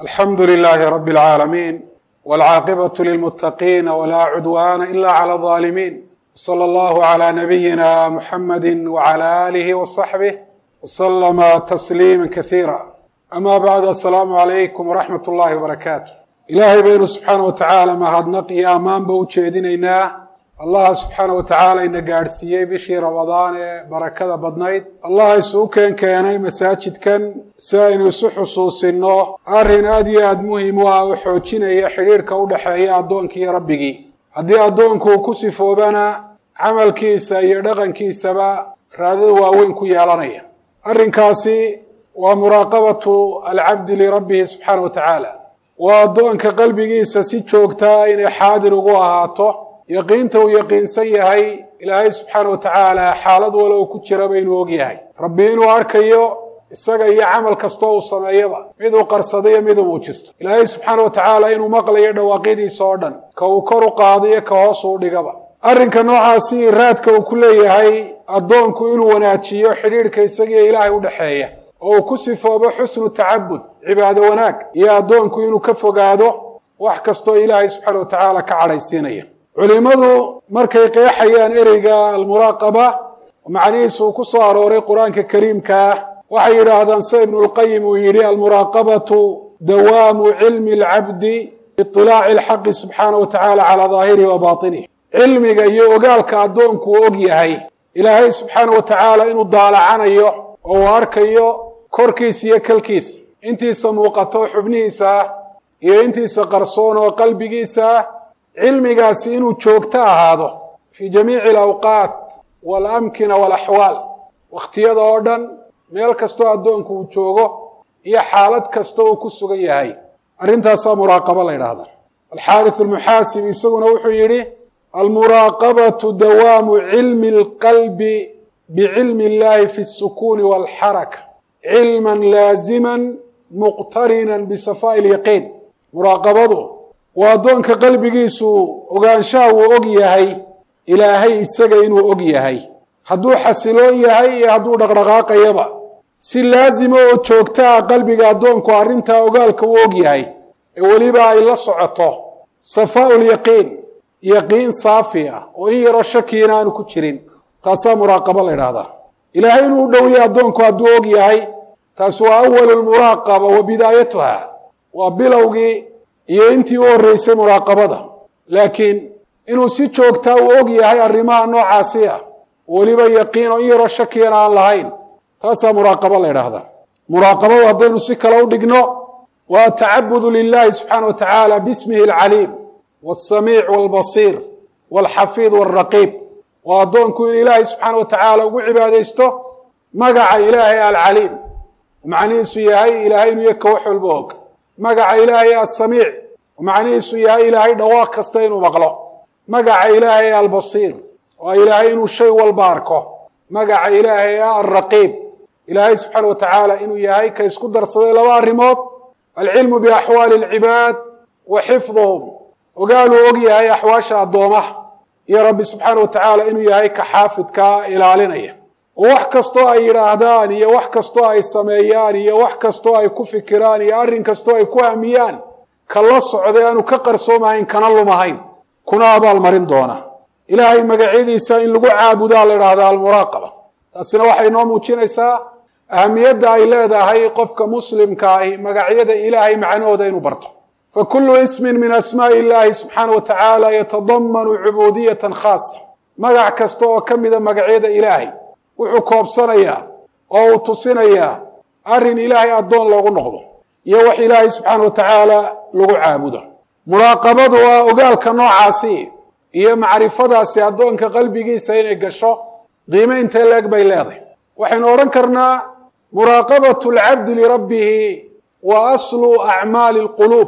alxamdu lilaahi rabi اlcaalamiin wاlcaaqibaة lilmutaqiina wlaa cudwana ila clى الظaalimiin wslى اllahu عlى nabiyina muxamadi wعlى alih وصaxbih wslama tasliima kasiira ama bacd asalaamu calaykum waraxmat اllahi wbarakaatu ilaahay baynu subxaana wa tacaala mahadnaq iyo ammaanba u jeedinaynaa allaha subxaana wa tacaala ina gaadhsiiyey bishii ramadaan ee barakada badnayd allaha isugu keen keenay masaajidkan si aynu isu xusuusinno arrin aada iyo aada muhim u ah oo xoojinaya xidhiirka u dhexeeya addoonkii rabbigii haddii addoonku ku sifoobana camalkiisa iyo dhaqankiisaba raadada waaweyn ku yeelanaya arrinkaasi waa muraaqabatu alcabdi lirabbihi subxaana wa tacaala waa addoonka qalbigiisa si joogtaa inay xaadir ugu ahaato yaqiinta uu yaqiinsan yahay ilaahay subxaana wa tacaala xaalad wala uu ku jiraba inuu og yahay rabbi inuu arkayo isaga iyo camal kastoo uu sameeyaba mid uu qarsadayo mid uu muujisto ilaahay subxaana wa tacaala inuu maqlayo dhawaaqyadiisa oo dhan ka uu kor u qaadiyo ka hoos uu dhigaba arrinka noocaasi raadka uu ku leeyahay addoonku inuu wanaajiyo xidhiidhka isagiiyo ilaahay u dhexeeya oo uu ku sifoobo xusnu tacabud cibaado wanaag iyo addoonku inuu ka fogaado wax kastoo ilaahay subxaana wa tacaala ka cadhaysiinaya culimadu markay qeexayaan ereyga almuraaqaba macnihiisu uu ku soo arooray qur-aanka kariimka ah waxay yidhaahdaan sida ibnulqayim uu yidhi almuraaqabatu dawaamu cilmi alcabdi biiطilaaci alxaqi subxaana wa tacaala calaa daahirihi wa baatinihi cilmiga iyo ogaalka addoonku uu og yahay ilaahay subxaana wa tacaala inuu daalacanayo oo uu arkayo korkiisa iyo kalkiisa intiisa muuqato xubnihiisa ah iyo intiisa qarsoon oo qalbigiisa ah cilmigaasi inuu joogto ahaado fii jamiici alawqaat waalamkina waalaxwaal wakhtiyada oo dhan meel kastoo addoonku uu joogo iyo xaalad kastoo uu ku sugan yahay arrintaasaa muraaqabo la ydhahda alxaarits almuxaasibi isaguna wuxuu yidhi almuraaqabatu dawaamu cilmi alqalbi bicilmi illahi fi alsukuuni walxaraka cilman laaziman muqtarinan bisafaa'i lyaqiin muraaqabadu waa addoonka qalbigiisu ogaanshaha uu og yahay ilaahay isaga inuu og yahay hadduu xasiloon yahay iyo hadduu dhaqdhaqaaqayaba si laazima oo joogta ah qalbiga addoonku arrintaa ogaalka uu og yahay ee weliba ay la socoto safaa'u lyaqiin yaqiin saafi ah oo in yaroo shakiina aanu ku jirin taasaa muraaqabo la ydhahdaa ilaahay inuu u dhowyay addoonku hadduu og yahay taasi waa awalu lmuraaqaba wa bidaayatuha waa bilowgii iyo intii u horreysay muraaqabada laakiin inuu si joogtaa uu og yahay arrimaha noocaasi ah weliba yaqiin oo in yaroo shakiyana aan lahayn taasaa muraaqabo la ydhaahdaa muraaqabadu haddaynu si kale u dhigno waa tacabudu lilahi subxaana wa tacaala bismihi alcaliim walsamiic walbasiir walxafiid walraqiib waa addoonku in ilaahay subxaana wa tacaala ugu cibaadaysto magaca ilaahay alcaliim macnihiisu yahay ilaahay inuu yaka wax walba og magaca ilaahay asamiic macnihiisu yahay ilaahay dhawaaq kasta inuu maqlo magaca ilaahay albasiir waa ilaahay inuu shay walba arko magaca ilaahay alraqiib ilaahay subxaana wa tacaala inuu yahay ka isku darsaday laba arrimood alcilmu biaxwaali alcibaad wa xifduhum ogaaluu og yahay axwaasha addoomaha iyo rabbi subxaana wa tacaala inuu yahay ka xaafidkaa ilaalinaya oo wax kastoo ay yidhaahdaan iyo wax kastoo ay sameeyaan iyo wax kastoo ay ku fikiraan iyo arrin kastoo ay ku hamiyaan ka la socday aanu ka qarsoomahayn kana lumahayn kuna abaalmarin doona ilaahay magacyadiisa in lagu caabudaa la idhahdaa almuraaqaba taasina waxay noo muujinaysaa ahamiyadda ay leedahay qofka muslimka ahi magacyada ilaahay macnahooda inuu barto fa kullu ismin min asmaa'i illaahi subxaana wa tacaala yatadamanu cubuudiyatan khaasa magac kasta oo ka mida magacyada ilaahay wuxuu koobsanayaa oo uu tusinayaa arrin ilaahay addoon loogu noqdo iyo wax ilaahay subxaana wa tacaala lagu caabudo muraaqabadu waa ogaalka noocaasi iyo macrifadaasi addoonka qalbigiisa inay gasho qiime intee leeg bay leedahay waxaynu odhan karnaa muraaqabatu alcabdi lirabbihi wa aslu acmaali alquluub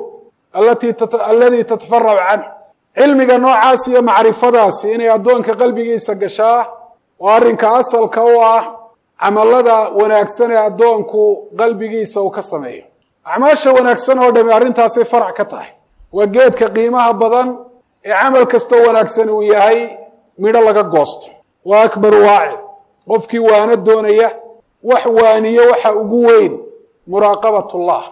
alladii tatafaracu canhu cilmiga noocaasi iyo macrifadaasi inay addoonka qalbigiisa gashaa waa arrinka asalka u ah camallada wanaagsan ee addoonku qalbigiisa uu ka sameeyo acmaasha wanaagsan oo dhami arrintaasay farac ka tahay waa geedka qiimaha badan ee camal kastoo wanaagsan uu yahay midho laga goosto waa akbaru waacid qofkii waano doonaya wax waaniyo waxa ugu weyn muraaqabatullah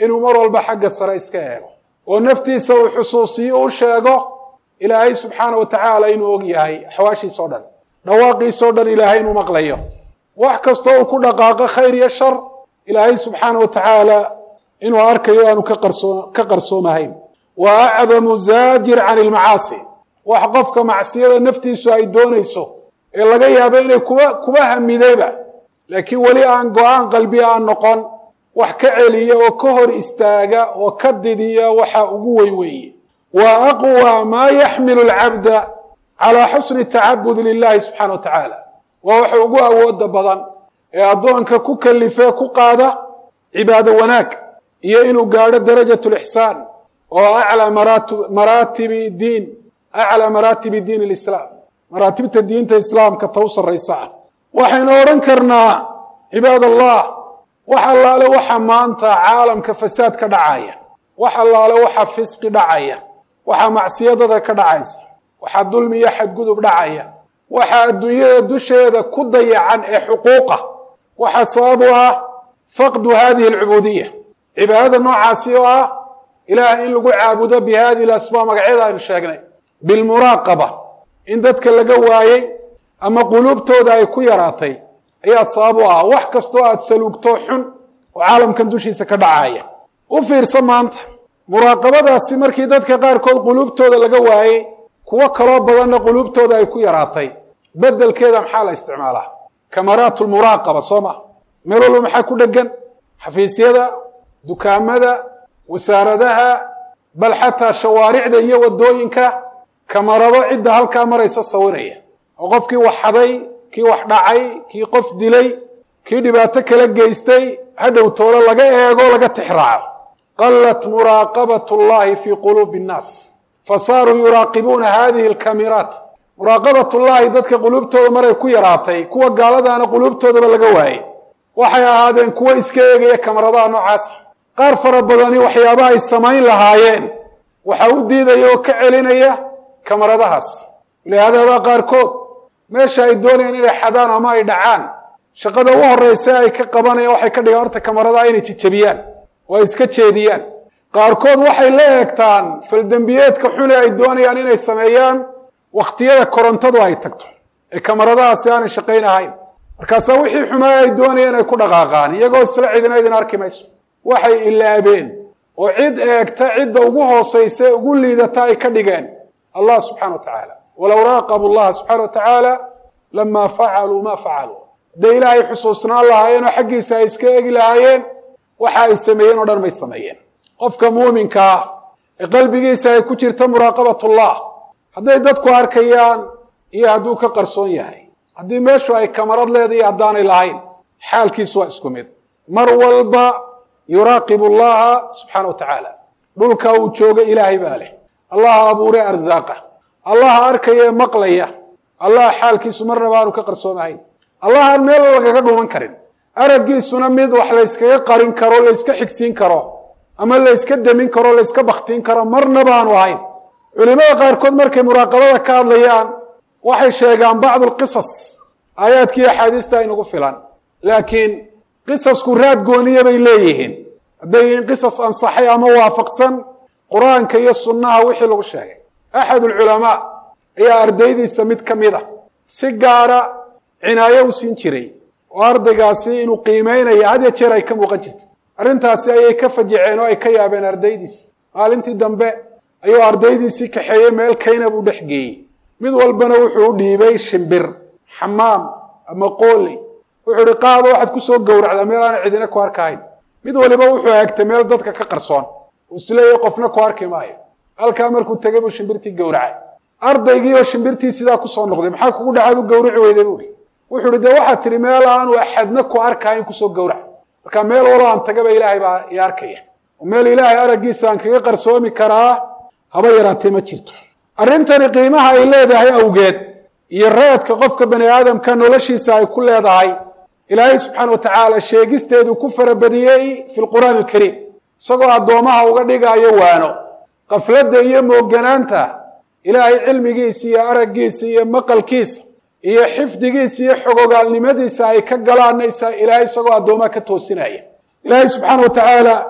inuu mar walba xagga sare iska eego oo naftiisa uu xusuusiyo u sheego ilaahay subxaana wa tacaala inuu og yahay axwaashiisa o dhan dhawaaqiisao dhan ilaahay inuu maqlayo wax kastoo uu ku dhaqaaqo khayr iyo shar ilaahay subxaana wa tacaala inuu arkayo aanu ka qarsoon ka qarsoomahayn wa acdamu zaajir can ilmacaasi wax qofka macsiyada naftiisu ay doonayso ee laga yaabo inay kuba kuba hamidayba laakiin weli aan go-aan qalbi aan noqon wax ka celiya oo ka hor istaaga oo ka didiya waxa ugu weyn weeye wa aqwa maa yaxmilu alcabda calaa xusni tacabudi lilahi subxana wa tacaala waa waxa ugu awooda badan ee addoonka ku kalifee ku qaada cibaado wanaag iyo inuu gaadho darajat lixsaan oo aclaa maraatibi diin aclaa maraatibi diin lislaam maraatibta diinta islaamka ta u sarraysa ah waxaynu odhan karnaa cibaad allah wax allaale waxa maanta caalamka fasaad ka dhacaya wax allaale waxa fisqi dhacaya waxaa macsiyadada ka dhacaysa waxaa dulmi iyo xadgudub dhacaya waxaa adduunyada dusheeda ku dayacan ee xuquuqa waxaa sabab u ah faqdu hadihi alcubuudiya cibaadada noocaasi oo ah ilaah in lagu caabudo bi hadihi lasbaab magacyada aynu sheegnay bilmuraaqaba in dadka laga waayey ama quluubtooda ay ku yaraatay ayaa sabab u ah wax kastoo aada saluugto xun oo caalamkan dushiisa ka dhacaya u fiirsa maanta muraaqabadaasi markii dadka qaarkood quluubtooda laga waayey kuwo kaloo badanna quluubtooda ay ku yaraatay bedelkeeda maxaa la isticmaalaa kamaraat lmuraaqaba soo ma meel walba maxaa ku dhegan xafiisyada dukaamada wasaaradaha bal xataa shawaaricda iyo wadooyinka kamarado cidda halkaa maraysa sawiraya oo qofkii wax xaday kii wax dhacay kii qof dilay kii dhibaato kala geystay hadhow toolo laga eego laga tixraaco qalat muraaqabat llahi fi quluubi nnaas fasaaruu yuraaqibuuna hadihi alkamiraat muraaqabat llahi dadka quluubtooda maray ku yaraatay kuwa gaaladaana quluubtoodaba laga waayey waxay ahaadeen kuwo iska eegaya kamaradaha noocaasa qaar fara badani waxyaaba ay samayn lahaayeen waxaa u diidaya oo ka celinaya kamaradahaas lihaadaabaa qaarkood meesha ay doonayaan inay xadaan ama ay dhacaan shaqada u horeysa ay ka qabanayaan waxay ka dhigaan horta kamaradaha inay jijabiyaan oo ay iska jeediyaan qaarkood waxay la eegtaan faldembiyeedka xune ay doonayaan inay sameeyaan wakhtiyada korontadu ay tagto ee kamaradahaasi aanay shaqayn ahayn markaasaa wixii xumaa ay doonayeen ay ku dhaqaaqaan iyagoo isla cidina idin arki mayso waxay ilaabeen oo cid eegta cidda ugu hoosaysa ee ugu liidata ay ka dhigeen allah subxana wa tacaala walow raaqabu llaha subxana wa tacaala lamaa facaluu ma facaluu hadday ilaahay xusuusnaan lahaayeen oo xaggiisa ay iska eegi lahaayeen waxa ay sameeyeen oo dhan may sameeyeen qofka muuminka ah ee qalbigiisa ay ku jirta muraaqabatullah hadday dadku arkayaan iyo hadduu ka qarsoon yahay haddii meeshu ay kamarad leedahay haddaanay lahayn xaalkiisu waa isku mid mar walba yuraaqibu allaha subxaana wa tacaala dhulka uu jooga ilaahay baa leh allaha abuure arsaaqa allaha arkaya ee maqlaya allaha xaalkiisu marnaba aanu ka qarsoomahayn allahaan meel lagaga dhuuman karin araggiisuna mid wax layskaga qarin karo layska xigsiin karo ama layska demin karo layska baktiin karo marnaba aanu ahayn culimada qaarkood markay muraaqabada ka hadlayaan waxay sheegaan bacdu lqisas aayaadkii axaadiista aynagu filan laakiin qisasku raad gooniya bay leeyihiin hadday yihiin qisas ansaxay ama waafaqsan qur-aanka iyo sunnaha wixii lagu sheegay axad ulculamaa ayaa ardaydiisa mid ka mid a si gaara cinaayo u siin jiray oo ardaygaasi inuu qiimeynaya had ya jeer ay ka muuqan jirta arrintaasi ayay ka fajiceen oo ay ka yaabeen ardaydiisa maalintii dambe ayuu ardaydiisii kaxeeyey meel kayna buu dhex geeyey mid walbana wuxuu u dhiibay shimbir xamaam ama qooley wuxuu ihi qaado waxaad kusoo gowracdaa meel aana cidina ku arkahayn mid waliba wuxuu eegtay meel dadka ka qarsoon uu isleeyahy qofna ku arki maayo halkaa markuu tegay buu shimbirtii gowracay ardaygii oo shimbirtii sidaa kusoo noqday maxaa kugu dhacaad u gowrici weyday buuhi wuxuu ihi dee waxaad tidhi meel aanu axadna ku arkahayn kusoo gowrac marka meel walo aan tagaba ilaahay baa i arkaya oo meel ilaahay araggiisa aan kaga qarsoomi karaa haba yaraatee ma jirto arrintani qiimaha ay leedahay awgeed iyo raadka qofka bani aadamka noloshiisa ay ku leedahay ilaahay subxaana wa tacaala sheegisteedu ku farabadiyey fi lqur'aani alkariim isagoo addoomaha uga dhigaayo waano qafladda iyo mooganaanta ilaahay cilmigiisa iyo araggiisa iyo maqalkiisa iyo xifdigiisa iyo xogogaalnimadiisa ay ka galaanaysa ilaahay isagoo addoomaha ka toosinaya ilaahay subxaana wa tacaala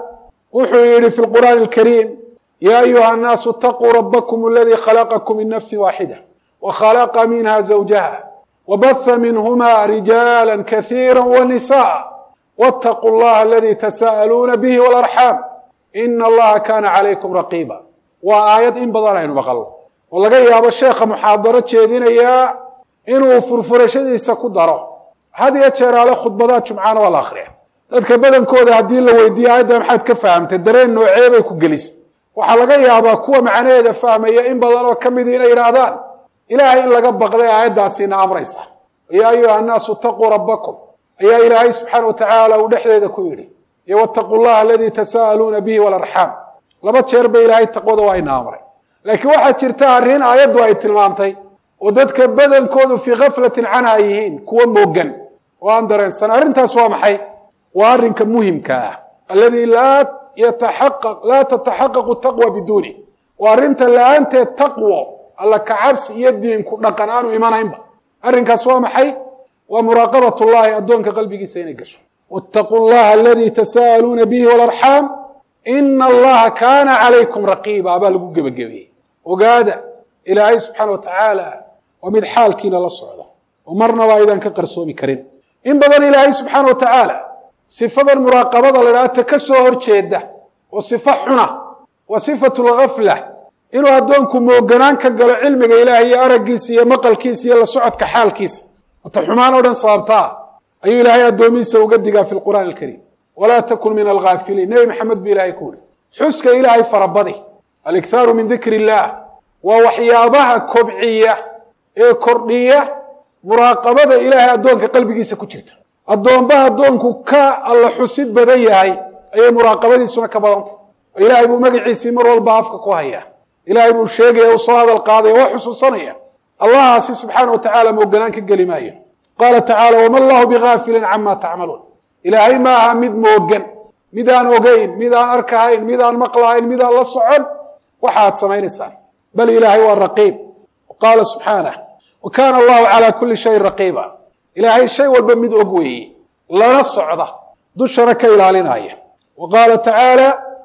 wuxuu yidhi fi lqur'aani alkariim ya ayuha annaasu itaquu rabbakum aladii khalaqakum min nafsi waaxida وkhلqa minha زوجha وbث minhma رijاalا kaثيirا ونساء واتقوا اllaha اladي تsاءلوna bه والأرحاam إn اllaha kana عlaykم رaقيba waa aayad in badan aynu maqlo oo laga yaabo sheekha muxaadaro jeedinayaa inuu furfurashadiisa ku daro had iyo jeeraale khudbadaha jumcana waa la akriya dadka badankooda haddii la weydiiye aayadda maxaad ka fahamtay dareen noocee bay ku gelisa waxaa laga yaabaa kuwa macnaheeda fahmaya in badan oo ka midi inay yidhaahdaan ilaahay in laga baqday aayaddaasiina amraysa ya ayuha annaasu itaquu rabbakum ayaa ilaahay subxaana wa tacaala uu dhexdeeda ku yidhi iyo wataquu llaha aladii tasaa'aluuna bihi walarxaam laba jeer ba ilaahay taqwada waa ina amray laakiin waxaa jirta arrin aayaddu ay tilmaamtay oo dadka badankoodu fii kaflatin canha yihiin kuwa moogan oo aan dareensan arrintaas waa maxay waa arrinka muhimka ah alladii laa yataxaqaq laa tataxaqaqu taqwa biduuni waa arrinta la-aanteed taqwo alla kacabsi iyo diinku dhaqan aanu imanaynba arrinkaas waa maxay waa muraaqabat llahi addoonka qalbigiisa inay gasho wاtaquu llaha aladii tasaa'aluuna bihi walarxaam ina allaha kaana calaykum raqiiba baa lagu gebagabeeyey ogaada ilaahay subxaana wa tacaala waa mid xaalkiina la socda oo marnaba aydan ka qarsoomi karin in badan ilaahay subxaana wa tacaala sifadan muraaqabada la idhaha ta ka soo horjeeda oo sifo xuna waa sifatu lgafla inuu addoonku mooganaan ka galo cilmiga ilaahay iyo araggiisa iyo maqalkiisa iyo la socodka xaalkiisa wata xumaan oo dhan sababtaa ayuu ilaahay addoomihiisa uga digaa fi lqur'aan alkariim walaa takun min alghaafiliin nebi maxamed bu ilahay ku yihi xuska ilaahay farabadi alikhaaru min dikri illaah waa waxyaabaha kobciya ee kordhiya muraaqabada ilaahay addoonka qalbigiisa ku jirta addoombaha addoonku ka alla xusid badan yahay ayay muraaqabadiisuna ka badantay oo ilaahay buu magaciisii mar walba afka ku hayaa ilaahay buu sheegaya u soo hadal qaadaya waa xusuusanaya allahaasi subxaana wa tacaala mooganaan ka geli maayo qaala tacaala wama allahu bigaafilin cama tacmaluun ilaahay ma aha mid moogan mid aan ogeyn mid aan arkahayn mid aan maqlahayn mid aan la socon waxaad samaynaysaan bal ilaahay waa raqiib qaala subxaanah wa kaana allahu calaa kulli shayin raqiiba ilaahay shay walba mid og weeye lana socda dushana ka ilaalinaya wa qaala tacaala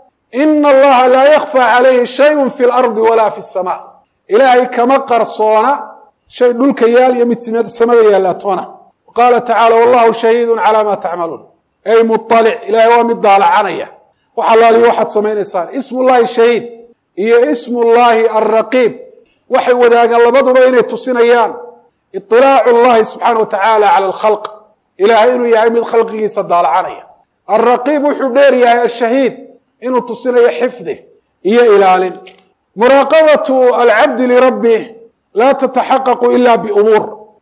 ina allaha laa yakfى calayhi shayun fi lardi walaa fi الsama ilaahay kama qarsoona shay dhulka yaal iyo mid samada yaalaatoona qaala tacala wallahu shahiidu calaa ma tacmaluun ay muطalic ilahay waa mid daalacanaya wax alaaliyo waxaad samaynaysaan ismu llahi shahiid iyo ismu llahi alraqiib waxay wadaagaan labaduba inay tusinayaan iطilaacu llahi subxaana wa tacaala cala alkhalq ilaahay inuu yahay mid khalqigiisa daalacanaya alraqiib wuxuu dheer yahay ashahiid inuu tusinayo xifdi iyo ilaalin muraaqabatu alcabdi lirabbih laa tataxaqaqu ila biumuur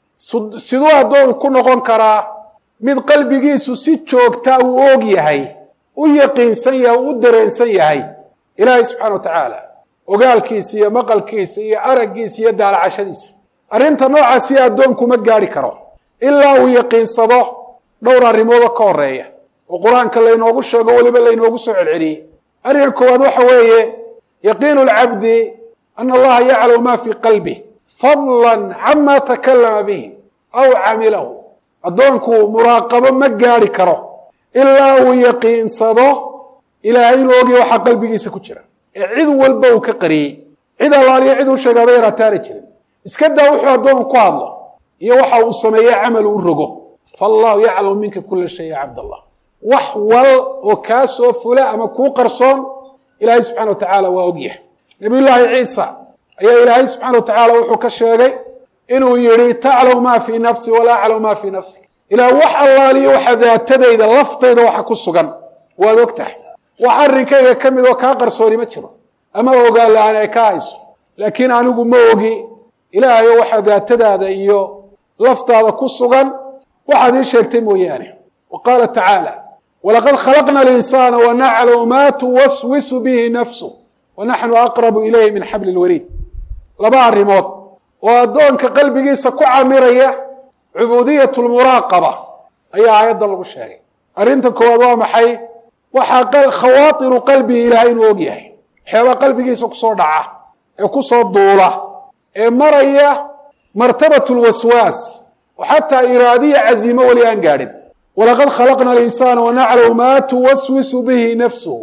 siduu addoon ku noqon karaa mid qalbigiisu si joogta uu og yahay u yaqiinsan yahay u dareensan yahay ilaahay subxana wa tacaala ogaalkiisa iyo maqalkiisa iyo araggiisa iyo daalacashadiisa arrinta noocaasi addoonku ma gaadhi karo ilaa uu yaqiinsado dhowr arrimoodoo ka horeeya oo qur-aanka laynoogu sheego weliba laynoogu soo celceliyey arrinka koowaad waxa weeye yaqiinu alcabdi ana allaha yaclamu ma fii qalbih fadlan cama takalama bihi aw camilahu addoonku muraaqabo ma gaadhi karo ilaa uu yaqiinsado ilaahay inuu ogya waxaa qalbigiisa ku jira ee cid walba uu ka qariyey cid allaaliyo cid uu sheegaaba yaraataana jirin iska daa wuxuu addoonku ku hadlo iyo waxa uu sameeye camal uu rogo faallahu yaclamu minka kula shay ya cabd allah wax wal oo kaa soo fula ama kuu qarsoon ilaahay subxana wa tacaala waa ogyahay nabiy llaahi ciisa ayaa ilaahay subxana wa tacaala wuxuu ka sheegay inuu yidhi taclamu maa fii nafsi walaa aclamu maa fii nafsi ilaah wax allaaliyo waxa daatadayda laftayda waxa ku sugan waad og tahay wax arrinkayga ka mid oo kaa qarsooni ma jiro ama ogaan la-aan ay ka hayso laakiin anigu ma ogi ilaahayo waxa daatadaada iyo laftaada ku sugan waxaad ii sheegtay mooyaane wa qaala tacaala walaqad khalaqna alinsaana wanaclamu ma tuwaswisu bihi nafsu wanaxnu aqrabu ilayhi min xabli lwariid laba arrimood oo addoonka qalbigiisa ku camiraya cubuudiyat lmuraaqaba ayaa aayaddan lagu sheegay arrinta koowaad waa maxay waxaa khawaatiru qalbihi ilahay inuu og yahay waxyaabaa qalbigiisa kusoo dhaca ee kusoo duula ee maraya martabat lwaswaas oo xataa iraadiya caziimo weli aan gaadhin walaqad khalaqna alinsaana wanaclamu ma tuwaswisu bihi nafsuhu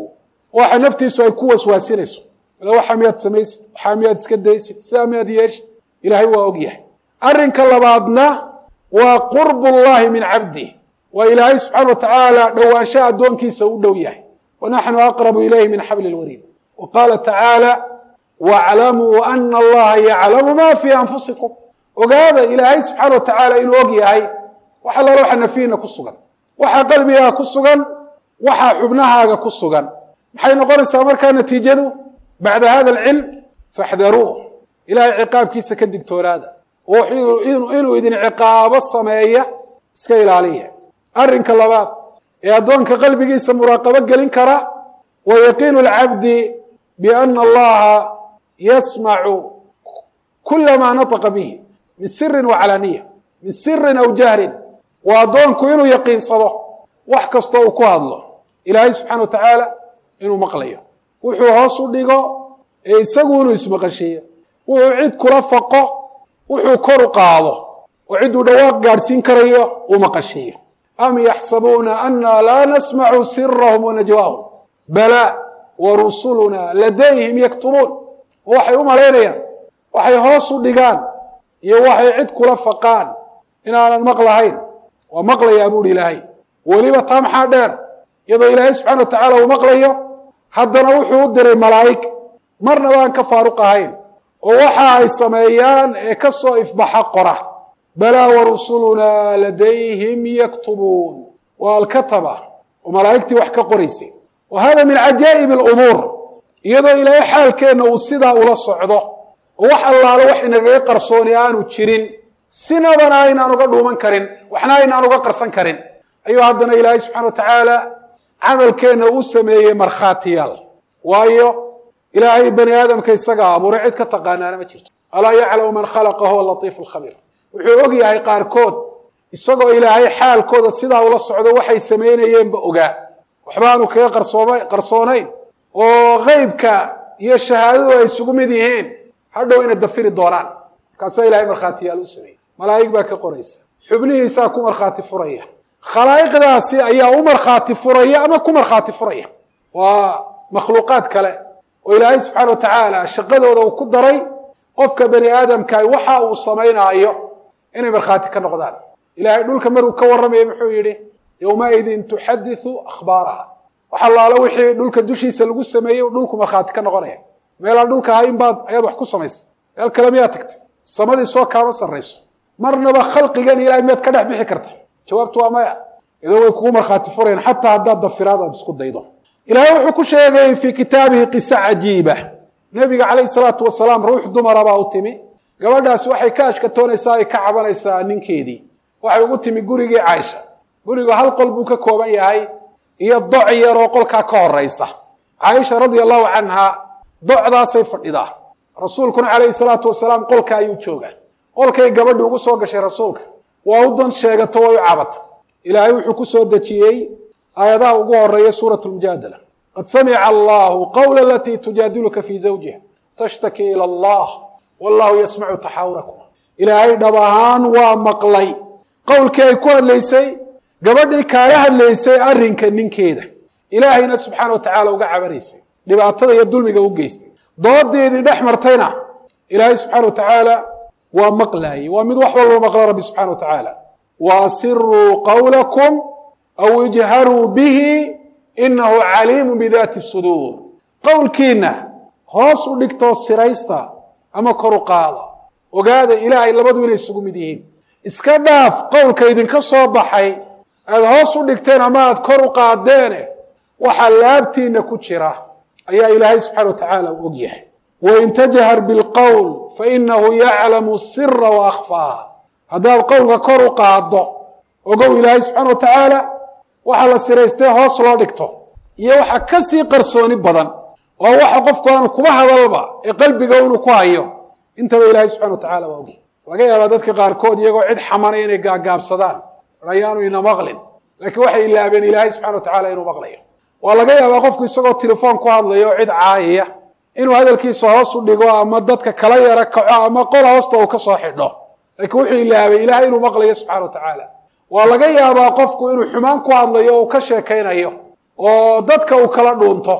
waxa naftiisu ay ku waswaasinayso waxaa miyaad samaysid waxaa miyaad iska daysid sidaa miyaad yeeshid ilaahay waa og yahay arrinka labaadna waa qurb llahi min cabdih waa ilaahay subxaana wa tacaala dhowaanshaha addoonkiisa u dhow yahay wa naxnu aqrabu ilayhi min xabli lwariid wa qaala tacaala waclamuu ana allaha yaclamu ma fii anfusikum ogaada ilaahay subxaana wa tacaala inuu og yahay wax allaala waxa nafiina ku sugan waxaa qalbigaaga ku sugan waxaa xubnahaaga ku sugan maxay noqonaysaa markaa natiijadu bacda hada alcilm faxdaruuh ilahay ciqaabkiisa ka digtoonaada oo inuu idin ciqaabo sameeya iska ilaaliya arrinka labaad ee addoonka qalbigiisa muraaqabo gelin kara wa yaqiinu lcabdi biana allaha yasmacu kula maa nataqa bihi min sirin wa calaaniya min sirin aw jahrin waa addoonku inuu yaqiinsado wax kastoo uu ku hadlo ilaahay subxana wa tacaala inuu maqlayo wuxuu hoos u dhigo ee isagu inuu ismaqashiiyo wuxuu cid kula faqo wuxuu kor u qaado oo cidduu dhawaaq gaadhsiin karayo uu maqashiiyo am yaxsabuuna ana laa nasmacu sirahum wa najwaahum bala wa rusuluna ladayhim yaktubuun oo waxay u malaynayaan waxay hoos u dhigaan iyo waxay cid kula faqaan inaanan maqlahayn waa maqlayaa buuhi ilaahay weliba taa maxaa dheer iyadoo ilaahay subxana wa tacaala uu maqlayo haddana wuxuu u diray malaa'ig marna baan ka faaruq ahayn oo waxa ay sameeyaan ee ka soo ifbaxa qora balaa warusulunaa ladayhim yaktubuun waa alkataba oo malaa'igtii wax ka qoraysay wa hada min cajaa'ib alumuur iyadoo ilaahay xaalkeenna uu sidaa ula socdo oo wax allaalo wax inagaga qarsooni aanu jirin sinabana aynaan uga dhuuman karin waxna aynaan uga qarsan karin ayuu haddana ilaahay subxana wa tacaala camalkeenna u sameeyey markhaatiyaal waayo ilaahay bani aadamka isagaa abuuray cid ka taqaanaana ma jirto alaa yaclamu man khalaqa huwa latiif alkhabiir wuxuu og yahay qaarkood isagoo ilaahay xaalkooda sidaa ula socdo waxay samaynayeenba ogaa waxbaanu kaga qarsooma qarsoonayn oo qeybka iyo shahaadadu ay isugu mid yihiin hadhow inay dafiri doonaan markaasaa ilahay markhaatiyaal u sameeyey malaa'ig baa ka qoraysa xubnihiisaa ku markhaati furaya khalaa'iqdaasi ayaa u markhaati furaya ama ku markhaati furaya waa makhluuqaad kale oo ilaahay subxaana wa tacaala shaqadooda uu ku daray qofka bani aadamka waxa uu samaynaayo inay markhaati ka noqdaan ilahay dhulka maruu ka warramaya muxuu yidhi yowmaidin tuxadiثu akhbaaraha wax allaalo wixii dhulka dushiisa lagu sameeyey dhulku markhaati ka noqonaya meelaan dhulka ahayn baad ayaad wax ku samaysa meel kale miyaad tagtay samadii soo kaama sarrayso marnaba khalqigan ilahay miyaad ka dhex bixi karta jawaabtu waa maya idoo way kugu markhaati furayaan xataa haddaad dafiraad aad isku daydo ilaahay wuxuu ku sheegay fii kitaabihi qiso cajiiba nebiga calayhi salaatu wasalaam ruux dumara baa u timi gabadhaasi waxay ka ashkatoonaysaa ay ka cabanaysaa ninkeedii waxay ugu timi gurigii caaisha gurigu hal qol buu ka kooban yahay iyo doc yar oo qolkaa ka horaysa caaisha radia allahu canha docdaasay fadhidaa rasuulkuna calayhi salaatu wasalaam qolka ayuu joogaa qolkay gabadhi ugu soo gashay rasuulka waa u dan sheegato way u cabata ilaahay wuxuu ku soo dejiyey aayadaha ugu horeeya suurat lmujaadala qad samica allahu qawla alatii tujaadiluka fii zawjiha tashtaki ila allah wallahu yasmacu taxaawurakum ilaahay dhab ahaan waa maqlay qowlkii ay ku hadlaysay gabadhii kaala hadlaysay arrinka ninkeeda ilaahayna subxaana wa tacaala uga cabanaysay dhibaatada iyo dulmiga u geystay doodeedii dhex martayna ilaahay subxaana wa tacaala waa maqlaayey waa mid wax walba maqla rabbi subxana wa tacaala wa asiruu qawlakum aw ijharuu bihi inahu caliimu bidaati suduur qowlkiina hoos u dhigtoo siraysta ama kor u qaada ogaada ilaahay labadu inay isugu mid yihiin iska dhaaf qowlka idinka soo baxay aada hoos u dhigteen ama aada kor u qaadeene waxaa laabtiina ku jira ayaa ilaahay subxana wa tacaala u og yahay wain tajhar bilqowl fainahu yaclamu sira wa akhfaaha haddaad qowlka kor u qaado ogow ilaahay subxaana wa tacaala waxa la siraystee hoos loo dhigto iyo waxa ka sii qarsooni badan oo waxa qofku aanu kuba hadalba ee qalbiga inuu ku hayo intaba ilaahay subxana wa tacala waa ogi laga yaabaa dadka qaarkood iyagoo cid xamanaya inay gaagaabsadaan ayaanu ina maqlin laakiin waxay ilaabeen ilaahay subxana wa tacala inuu maqlayo waa laga yaabaa qofku isagoo telefoon ku hadlayo o cid caayaya inuu hadalkiisa hoos u dhigo ama dadka kala yaro kaco ama qol hoosta uu ka soo xidho laakiin wuxuu ilaabay ilahay inuu maqlayo subxana wa tacaala waa laga yaabaa qofku inuu xumaan ku hadlayo o uu ka sheekaynayo oo dadka uu kala dhuunto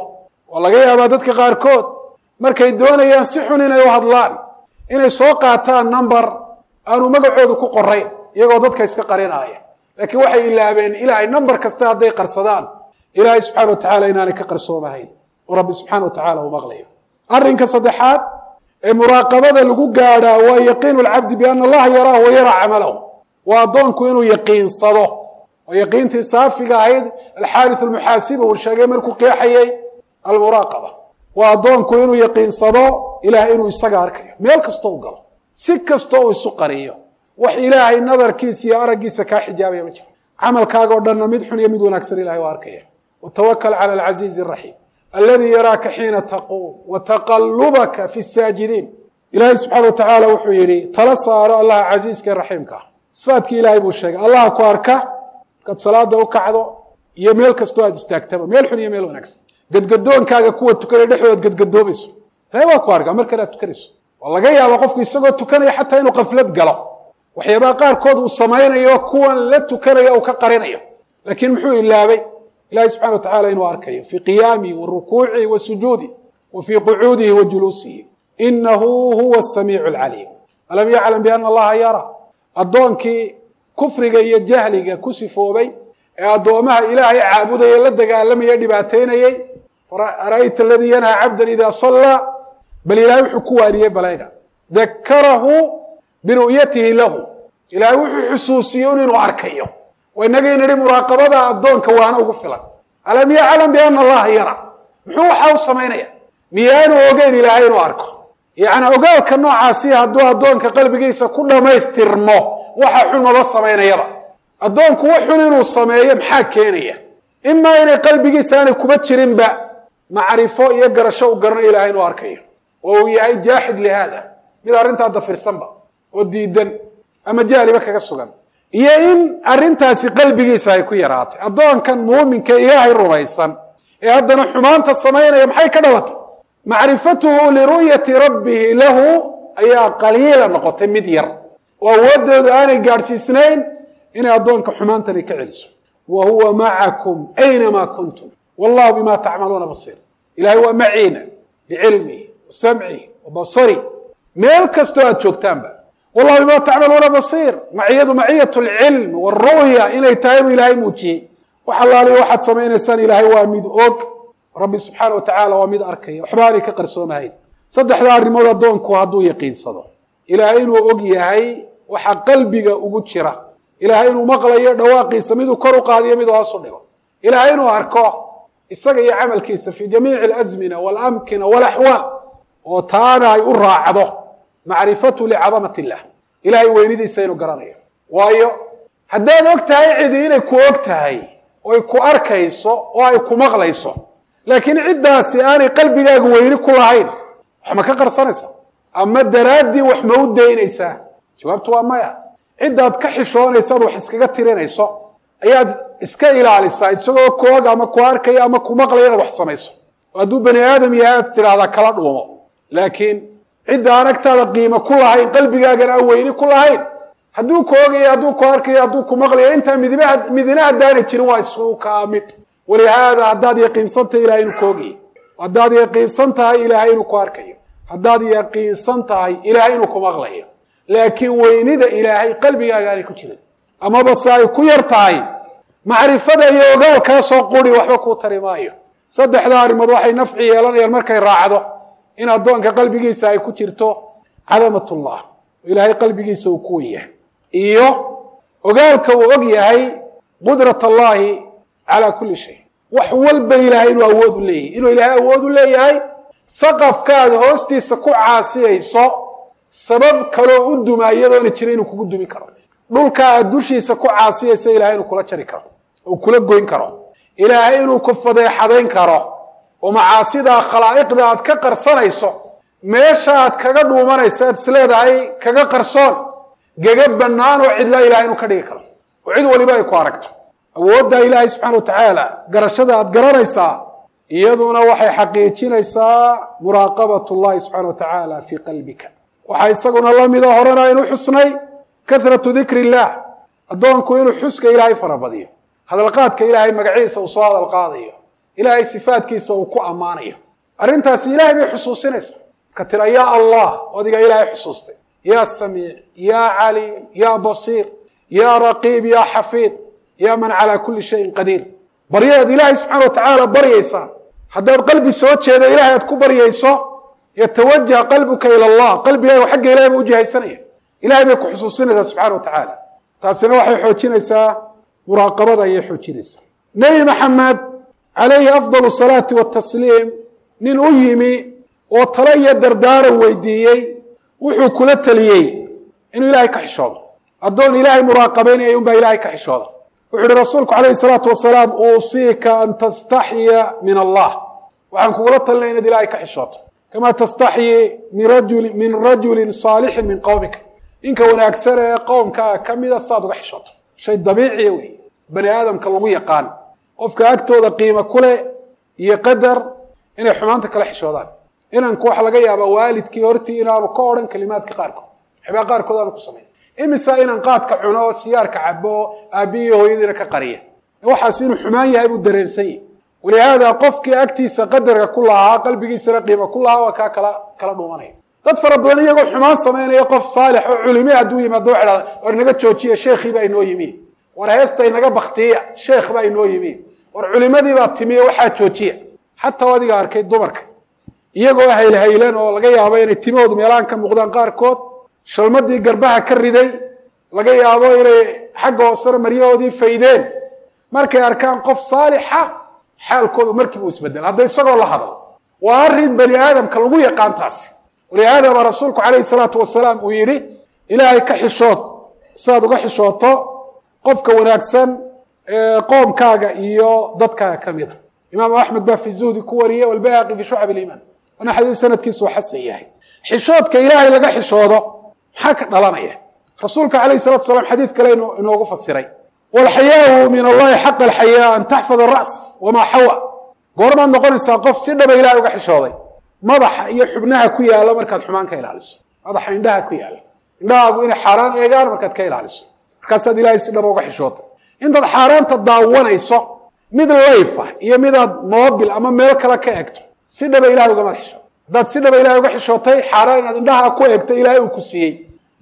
oo laga yaabaa dadka qaarkood markay doonayaan si xun inay u hadlaan inay soo qaataan number aanu magacoodu ku qorayn iyagoo dadka iska qarinaaya laakiin waxay ilaabeen ilaahay number kasta hadday qarsadaan ilaahay subxana wa tacala inaanay ka qarsoomahayn oo rabbi subxana wa tacala uu maqlayo arrinka saddexaad ee muraaqabada lagu gaadhaa waa yaqiinu lcabdi biana allaha yaraahu wa yaraa camalahu waa addoonku inuu yaqiinsado oo yaqiintii saafiga ahayd alxaariث almuxaasiba uu sheegay markuu qeexayey almuraaqaba waa addoonku inuu yaqiinsado ilahay inuu isaga arkayo meel kastoo u galo si kastoo uu isu qariyo wax ilaahay nadarkiisa iyo araggiisa kaa xijaabaya ma jiro camalkaaga oo dhanna mid xun iyo mid wanaagsan ilahay waa arkaya watawakal cala alcaziizi araxiim alladii yaraaka xiina taquum wataqalubaka fi saajidiin ilaahay subxaana wa tacaala wuxuu yidhi tala saaro allaha casiiska ee raxiimka ah sifaadkii ilaahay buu sheegay allaha ku arka markaad salaada u kacdo iyo meel kastoo aad istaagtaba meel xun iyo meel wanaagsan gadgadoonkaaga kuwa tukanaya dhexdoodaad gadgadoomayso ilahay waa ku arkaa markan aad tukanayso oo laga yaaba qofku isagoo tukanaya xataa inuu qaflad galo waxyaabaha qaarkood uu samaynayo kuwan la tukanaya uu ka qarinayo laakiin muxuu ilaabay ilahi subxana wa tacala inuu arkayo fii qiyaamihi wa rukuucihi wa sujuudih wa fii qucuudihi wa juluusihi inahu huwa asamiicu alcaliim alam yaclam biana allaha yara addoonkii kufriga iyo jahliga ku sifoobay ee addoomaha ilaahay caabudaya la dagaalamaya dhibaataynayey ara'ayta aladii yanhaa cabdan ida sallaa bal ilahay wuxuu ku waariyey baleega dakarahu biru'yatihi lahu ilaahay wuxuu xusuusiye un inuu arkayo oo inagii nidhi muraaqabada addoonka waana ugu filan alam yaclam biana allaha yara muxuu waxaa u samaynaya miyaanu ogeyn ilaahay inuu arko yacni ogaalka noocaasi hadduu addoonka qalbigiisa ku dhammaystirmo waxa xun maba samaynayaba addoonku wax xun inuu sameeyo maxaa keenaya imaa inay qalbigiisa aanay kuba jirinba macrifo iyo garasho u garanayo ilahay inuu arkayo oo uu yahay jaaxid lihaada mid arrintaa dafirsanba oo diidan ama jahliba kaga sugan iyo in arrintaasi qalbigiisa ay ku yaraatay addoonkan muuminka ilaahay rumaysan ee haddana xumaanta samaynaya maxay ka dhalatay macrifatuhu liru'yati rabbihi lahu ayaa qaliila noqotay mid yar oo awooddeedu aanay gaadhsiisnayn inay addoonka xumaantani ka celiso wa huwa macakum aynamaa kuntum wallahu bima tacmaluuna basiir ilahay waa maciina bicilmihi wa samcihi wa basari meel kastoo aad joogtaanba wallahu bima tacmaluuna basiir maciyadu maciyat lcilm wاru'ya inay tahay buu ilaahay muujiyey wax allaaliyo waxaad samaynaysaan ilaahay waa mid og rabbi subxaana wa tacaala waa mid arkaya waxba aanay ka qarsoomahayn saddexda arrimood addoonku hadduu yaqiinsado ilaahay inuu og yahay waxa qalbiga ugu jira ilaahay inuu maqlayo dhawaaqiisa miduu kor u qaadiyo miduu hoos u dhigo ilaahay inuu arko isaga iyo camalkiisa fii jamiici alasmina waalamkina walaxwaal oo taana ay u raacdo macrifatu licadamat illah ilahay weynidiisa inuu garanayo waayo haddaad og tahay cidi inay ku og tahay oy ku arkayso oo ay ku maqlayso laakiin ciddaasi aanay qalbigaaga weyni ku lahayn wax ma ka qarsanaysa ama daraaddii wax ma u daynaysaa jawaabtu waa maya ciddaad ka xishoonaysaad wax iskaga tirinayso ayaad iska ilaalisaa isagoo ku og ama ku arkaya ama ku maqlaya inaad wax samayso oo hadduu bani aadam yahay aad tidhaahdaa kala dhuumo laakiin cidda aan agtaada qiimo ku lahayn qalbigaagana aan weyni ku lahayn hadduu ku ogayo hadduu ku arkayo hadduu ku maqlayo intaa midibaa midina haddaanay jirin waa isku kaa mid walihaada haddaad yaqiinsan tahay ilahay inuu ku ogayay haddaad yaqiinsan tahay ilaahay inuu ku arkayo haddaad yaqiinsan tahay ilaahay inuu ku maqlayo laakiin weynida ilaahay qalbigaaga aanay ku jirin amaba se ay ku yar tahay macrifada iyo ogaalkaasoo quri waxba kuu tari maayo saddexda arrimood waxay nafci yeelanayaan markay raacdo in addoonka qalbigiisa ay ku jirto cadamatullah ilaahay qalbigiisa uu ku wen yahay iyo ogaalka uu og yahay qudrat allahi calaa kulli shay wax walba ilaahay inuu awood u leeyahay inuu ilaahay awood u leeyahay saqafkaada hoostiisa ku caasiyayso sabab kaloo u duma iyadoona jira inuu kugu dumi karo dhulka aad dushiisa ku caasiyaysa ilahay inuu kula jari karo oo kula goyn karo ilaahay inuu ku fadeexadayn karo oo macaasidaa khalaa'iqda aad ka qarsanayso meesha aad kaga dhuumanayso aad isleedahay kaga qarsoon gega bannaan oo cidla ilahay inuu ka dhigi karo oo cid waliba ay ku aragto awoodda ilaahay subxana wa tacaala garashada aad garanaysaa iyaduna waxay xaqiijinaysaa muraaqabat llahi subxana wa tacaala fii qalbika waxaa isaguna la mida horena aynu xusnay kahratu dikri illah addoonku inuu xuska ilaahay farabadiyo hadalqaadka ilaahay magaciisa uu soo hadal qaadayo ilaahay sifaadkiisa uu ku ammaanayo arrintaasi ilaahay bay xusuusinaysaa marka tira yaa allah odiga ilaahay xusuustay yaa samiic yaa caliim yaa basiir yaa raqiib yaa xafiid yaa man calaa kulli shayin qadiir baryadeed ilaahay subxana wa tacaala baryaysaa haddaad qalbi soo jeeda ilahay aad ku baryayso yatawajah qalbuka ila allah qalbigaagu xagga ilahay ba ujihaysanaya ilahay bay ku xusuusinaysaa subxana wa tacaala taasina waxay xoojinaysaa muraaqabada ayay xoojinaysaa nebi maxamed calayhi afdal salaati watasliim nin u yimi oo talo iyo dardaaran weydiiyey wuxuu kula teliyey inuu ilaahay ka xishoodo addoon ilaahay muraaqabaynaya unbaa ilaahay ka xishooda wuxu uhi rasuulku calayhi salaatu wasalaam uusiika an tastaxya min allah waxaan kugula talinaya inaad ilaahay ka xishooto kamaa tastaxyi min rajuli min rajulin saalixin min qowmika ninka wanaagsan ee qowmkaa ka mida saad uga xishooto shay dabiiciya wey bani aadamka lagu yaqaan qofka agtooda qiimo kuleh iyo qadar inay xumaanta kala xishoodaan inanku waxa laga yaabaa waalidkii hortii inaanu ka odhan kalimaadka qaarkood waxbaa qaarkood aanu ku samayn imisa inan qaadka cuno oo siyaarka cabo oo aabbihiiyo hooyadiina ka qariya waxaas inuu xumaan yahay buu dareensan yahy walihaada qofkii agtiisa qadarka ku lahaa qalbigiisana qiimo ku lahaa waa kaa kala kala dhuumanaya dad fara badan iyagoo xumaan samaynaya qof saalix oo culime hadduu yimaado waxa dhahda war naga joojiya sheekhii baa inoo yimi war heesta inaga baktiya sheekh baa inoo yimi war culimadii baa timiye waxaa joojiya xataa adiga arkay dumarka iyagoo haylhaylan oo laga yaabo inay timahoodu meelahan ka muuqdaan qaarkood shalmadii garbaha ka riday laga yaabo inay xagga hoosena maryahoodii faydeen markay arkaan qof saalixa xaalkoodu markiibu isbedel hadda isagoo la hadlo waa arrin bani aadamka lagu yaqaan taasi walihaada baa rasuulku calayhi salaatu wasalaam uu yidhi ilaahay ka xishood siaad uga xishooto qofka wanaagsan qoomkaaga iyo dadkaaga ka mida imaamu axmed baa fi zuhdi ku wariyey walbayhaqi fi shucab iliimaan waana xadiis sanadkiisu xasan yahay xishoodka ilaahay laga xishoodo maxaa ka dhalanaya rasuulka calayhi salatu wasalaam xadiid kale inoogu fasiray walxayaau min allahi xaqa alxayaa an taxfad aras wamaa xawa goormaad noqonaysaa qof si dhaba ilahay uga xishooday madaxa iyo xubnaha ku yaala markaad xumaan ka ilaaliso madaxa indhaha ku yaala indhahaagu inay xaaraan eegaan markaad ka ilaaliso markaasaad ilahay si dhaba uga xishootay intaad xaaraanta daawanayso mid layfa iyo midaad moobil ama meel kale ka egto si dhaba ilahay ugamaad xishooto haddaad si dhaba ilahay uga xishootay xaaraan inaad indhaha ku egto ilaahay uu ku siiyey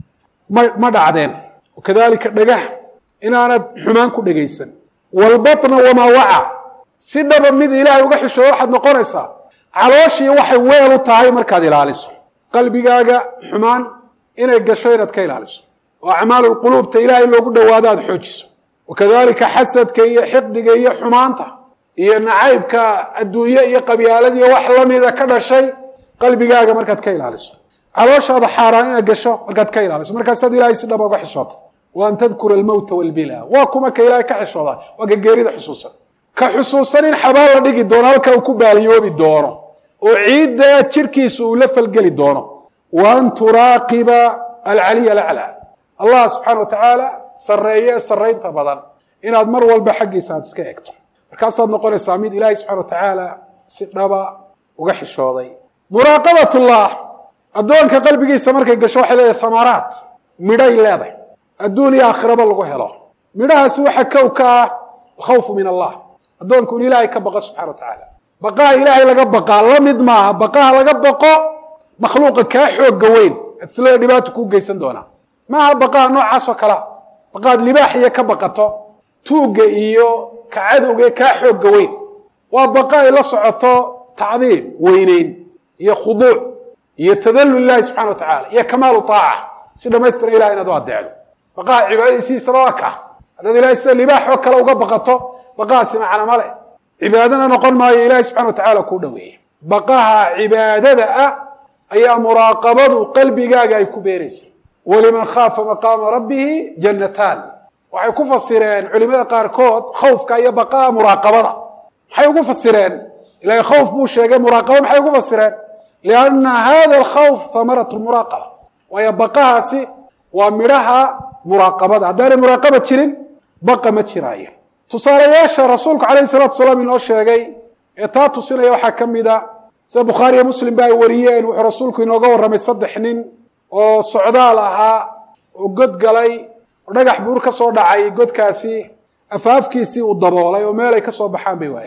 ma ma dhacdeen wakadalika dhagaha inaanad xumaan ku dhegaysan walbatna wamaa waca si dhaba mid ilaahay uga xishoodo waxaad noqonaysaa calooshii waxay weel u tahay markaad ilaaliso qalbigaaga xumaan inay gasho inaad ka ilaaliso oo acmaalu lquluubta ilaahay loogu dhawaado aada xoojiso wakadalika xasadka iyo xiqdiga iyo xumaanta iyo nacaybka adduunye iyo qabyaaladiiyo wax lamida ka dhashay qalbigaaga markaad ka ilaaliso calooshaada xaaraan inaad gasho markaad ka ilaaliso markaasaad ilahay si dhaba uga xishoota wa an tadkura almowta walbila waa kuma ka ilaahay ka xishooda waa ka geerida xusuusan ka xusuusan in xabaal la dhigi doono halka uu ku baaliyoobi doono oo ciidda jirkiisa uu la falgeli doono wa an turaaqiba alcaliy alaclaa allah subxaana wa tacaala sarreeye ee sarraynta badan inaad mar walba xaggiisa aad iska egto markaasaad noqonaysaa mid ilaahay subxana wa tacaala si dhaba uga xishooday muraaqabat ullah addoonka qalbigiisa markay gasho waxay leedahay thamaraat midhay leedahay adduun iyo aakhiraba lagu helo midhahaasi waxa kow ka ah alkhawfu min allah addoonku in ilaahay ka baqo subxana wa tacaala baqaha ilaahay laga baqaa la mid maaha baqaha laga baqo makhluuqa kaa xooga weyn isla dhibaata kuu geysan doonaa maaha baqaha noocaasoo kalea baqaad libaax iyo ka baqato tuugga iyo ka cadowga kaa xooga weyn waa baqa ay la socoto tacdiim weyneyn iyo khuduuc iyo tadallul ilahi subxana wa tacala iyo kamaalu taaca si dhamaystira ilahay inaad u adeecdo baqaha cibaadadiisiisaba waa kaa haddaad ilahay sida libaax oo kale uga baqato baqahaasi macna male cibaadana noqon maayo ilahi subxana wa tacaala kuu dhaweeya baqaha cibaadada ah ayaa muraaqabadu qalbigaaga ay ku beeraysa waliman khaafa maqaama rabbihi jannataan waxay ku fasireen culimada qaarkood khawfka iyo baqaha muraaqabada maxay ugu fasireen ilahay khawf buu sheegay muraaqaba maxay ugu fasireen lianna hada alkhawf hamarat muraaqaba waayo baqahaasi waa midhaha muraaqabada haddaanay muraaqaba jirin baqa ma jiraayo tusaalayaasha rasuulku calayhi salatu wasalaam inoo sheegay ee taa tusinaya waxaa ka mid a sida bukhaariyo muslim ba ay wariyeen wuxuu rasuulku inooga warramay saddex nin oo socdaal ahaa oo god galay oo dhagax buur ka soo dhacay godkaasi afaafkiisii uu daboolay oo meelay ka soo baxaan bay waayeen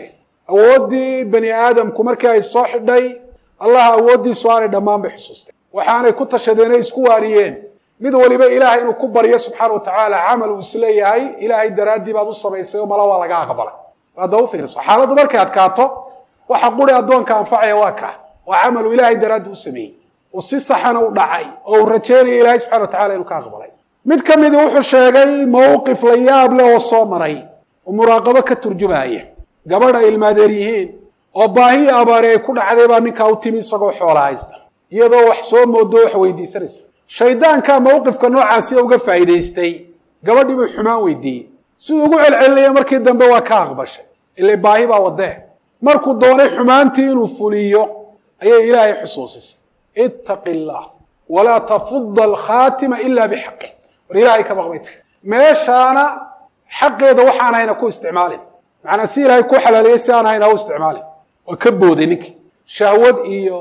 awooddii bani aadamku markii ay soo xidhay allah awooddiisu aanay dhammaan bay xusuustay waxaanay ku tashadeenay isku waariyeen mid waliba ilaahay inuu ku baryo subxaana wa tacaala camal uu isleeyahay ilaahay daraaddii baad u samaysay oo mala waa laga aqbalay hadda u fiirso xaaladdu markay adkaato waxa quri addoonka anfacaya waa kaa waa camalu ilaahay daraaddi u sameeyey oo si saxana u dhacay oo uu rajeynaya ilaahay subxana wa tacala inuu ka aqbalay mid ka midi wuxuu sheegay mowqif la yaab leh oo soo maray oo muraaqabo ka turjumaya gabadh ay ilmaadeer yihiin oo baahi abaari ay ku dhacday baa ninkaa u timi isagoo xoola haysta iyadoo wax soo moodo wax weydiisanaysa shaydaankaa mowqifka noocaasi uga faa'iidaystay gabadhii buu xumaan weydiiyey siduu ugu celcelinaya markii dambe waa ka aqbashay ile baahi baa wadee markuu doonay xumaantii inuu fuliyo ayay ilaahay xusuusisay ittaqi illaah walaa tafuda alkhaatima ila bixaqi war ilaahay ka baqbayt meeshaana xaqeeda waxaan hayna ku isticmaalin macnaa si ilaahay ku xalaaliyey si aan hayna u isticmaalin waa ka booday ninkii shahwad iyo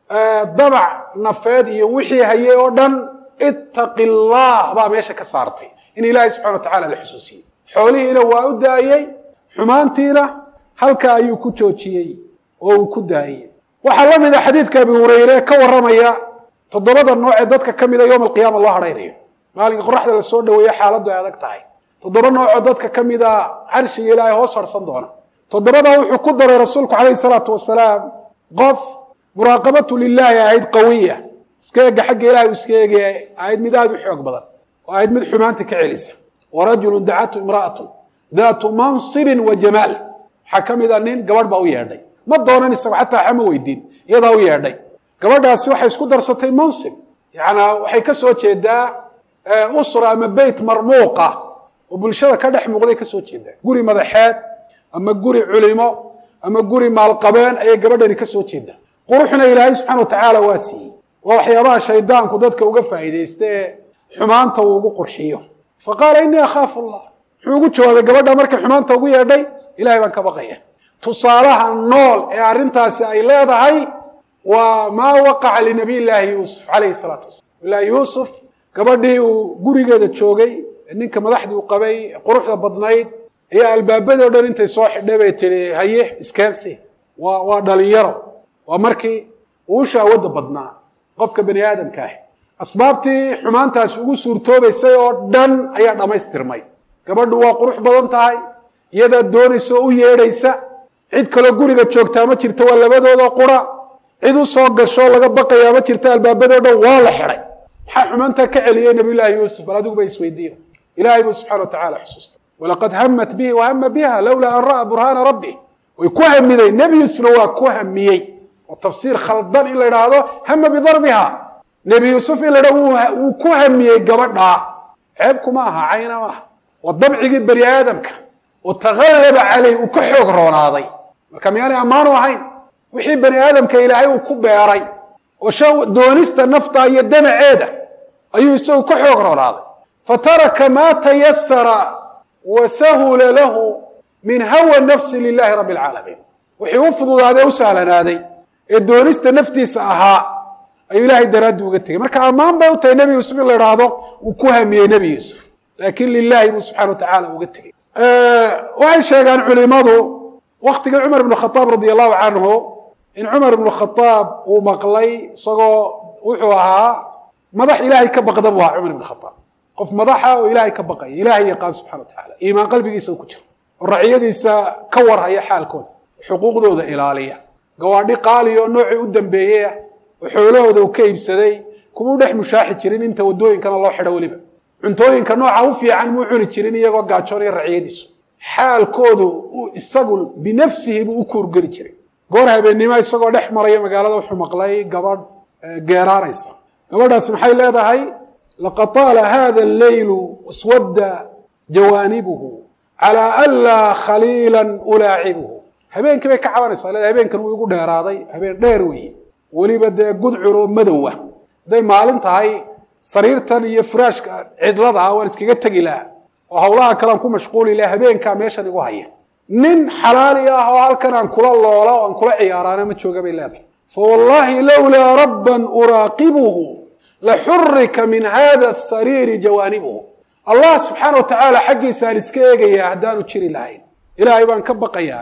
dabac nafeed iyo wixii hayay oo dhan ittaqi allah baa meesha ka saartay in ilaahay subxana wa tacala la xusuusiyey xoolihiina waa u daayey xumaantiina halka ayuu ku joojiyey oo uu ku daayey waxaa la mid a xadiidka abi hureyre ka warramaya toddobada nooc ee dadka ka mida yowma alqiyaama loo hadhaynayo maalinka qoraxda la soo dhaweeye xaaladdu ay adag tahay toddoba noocoo dadka ka mida carshiga ilaahay hoos harsan doona toddobadaa wuxuu ku daray rasuulku calayhi salaatu wasalaam qof muraaqabatu lilaahi ahayd qawiya iska eega xagga ilahay uu iska eegaya ahayd mid aada u xoog badan oo ahayd mid xumaanta ka celisa wa rajulun dacatu imra'atun daatu mansibin wa jamaal waxaa ka mid a nin gabadh baa u yeedhay ma doonan isago xataa xama weydiin iyadaa u yeedhay gabadhaasi waxay isku darsatay mansib yacanaa waxay ka soo jeedaa usra ama beyt marmuuqa oo bulshada ka dhex muuqday ka soo jeedaa guri madaxeed ama guri culimo ama guri maalqabeen ayay gabadhani ka soo jeedaa quruxna ilaahay subxana wa tacaala waa siiyey waa waxyaabaha shaydaanku dadka uga faa'iidaysta ee xumaanta uu ugu qurxiyo fa qaala innii akhaafu allah muxuu ugu jawaabay gabadha markay xumaanta ugu yeedhay ilahay baan ka baqaya tusaalaha nool ee arrintaasi ay leedahay waa maa waqaca linabiy llaahi yuusuf calayhi salaatu wasalam ilaahi yuusuf gabadhii uu gurigeeda joogay ninka madaxdii u qabay quruxda badnayd ayaa albaabadii o dhan intay soo xidhay bay tihi haye iskeensi waa waa dhalinyaro waa markii uu shahwadda badnaa qofka bani aadamka ah asbaabtii xumaantaasi ugu suurtoobaysay oo dhan ayaa dhammaystirmay gabadhu waa qurux badan tahay iyadaa doonaysa oo u yeedhaysa cid kaloo guriga joogtaa ma jirto waa labadooda qura cid u soo gashoo laga baqayaa ma jirto albaabadoo dhan waa la xidhay maxaa xumaantaa ka celiyey nabiyullaahi yuusuf bal adiguba isweydiiyo ilaahay buu subxana wa tacala xusuustay walaqad hamat bihi wahama biha lowlaa an ra'a burhaana rabbi way ku hamiday nebi yuusufna waa ku hamiyey oo tafsiir khaldan in la idhaahdo hama bidarbiha nebi yuusuf in la idhahdo wuu ku hamiyey gabadhaa ceebkuma aha cayna maaha waa dabcigii bani aadamka oo taghallaba caleyh uu ka xoog roonaaday marka miyaanay ammaanu ahayn wixii bani aadamka ilaahay uu ku beeray oo sha doonista nafta iyo damaceeda ayuu isagu ka xoog roonaaday fataraka maa tayasara wa sahula lahu min hawa nafsi lilahi rabbi alcaalamiin wixii u fududaaday u sahlanaaday ee doonista naftiisa ahaa ayuu ilaahay daraaddi uga tegey marka ammaan bay u tahay nebi yuusuf in la idhaahdo uu ku hamiyey nebi yuusuf laakiin lilahi buu subxana wa tacaala uga tegey waxay sheegaan culimadu waktigii cumar ibnu khadaab radia allahu canhu in cumar ibnu khadaab uu maqlay isagoo wuxuu ahaa madax ilaahay ka baqda buu ahaa cumar ibnu khadaab qof madaxa oo ilaahay ka baqaya ilaahay yaqaan subxana wa tacala iimaan qalbigiisa ku jiro oo racyadiisa ka warhaya xaalkooda xuquuqdooda ilaaliya gawaadhi qaali oo noocii u dambeeyeyah oo xoolahooda uu ka iibsaday kumuu dhex mushaaxi jirin inta waddooyinkana loo xidho weliba cuntooyinka nooca u fiican muu cuni jirin iyagoo gaajoonaya racyadiisu xaalkoodu isagu binafsihi buu u kuurgeli jiray goor habeennimo isagoo dhex maraya magaalada wuxuu maqlay gabadh geeraaraysa gabadhaasi maxay leedahay laqad taala hada alleylu iswadda jawaanibuhu calaa anlaa khaliilan ulaacibuhu habeenkii bay ka cabanaysaa leedahay habeenkan wuu igu dheeraaday habeen dheer weeye weliba dee gudcur oo madowa hadday maalin tahay sariirtan iyo furaashka cidlada ah waan iskaga tegi lahaa oo hawlaha kalean ku mashquuli laha habeenkaa meeshan igu haya nin xalaali ah oo halkan aan kula loola oo aan kula ciyaaraana ma jooga bay leedahay fa wallaahi lowlaa rabban uraaqibuhu la xurika min hada asariiri jawaanibuhu allah subxaana wa tacaala xaggiisa aan iska eegayaa haddaanu jiri lahayn ilaahay baan ka baqayaa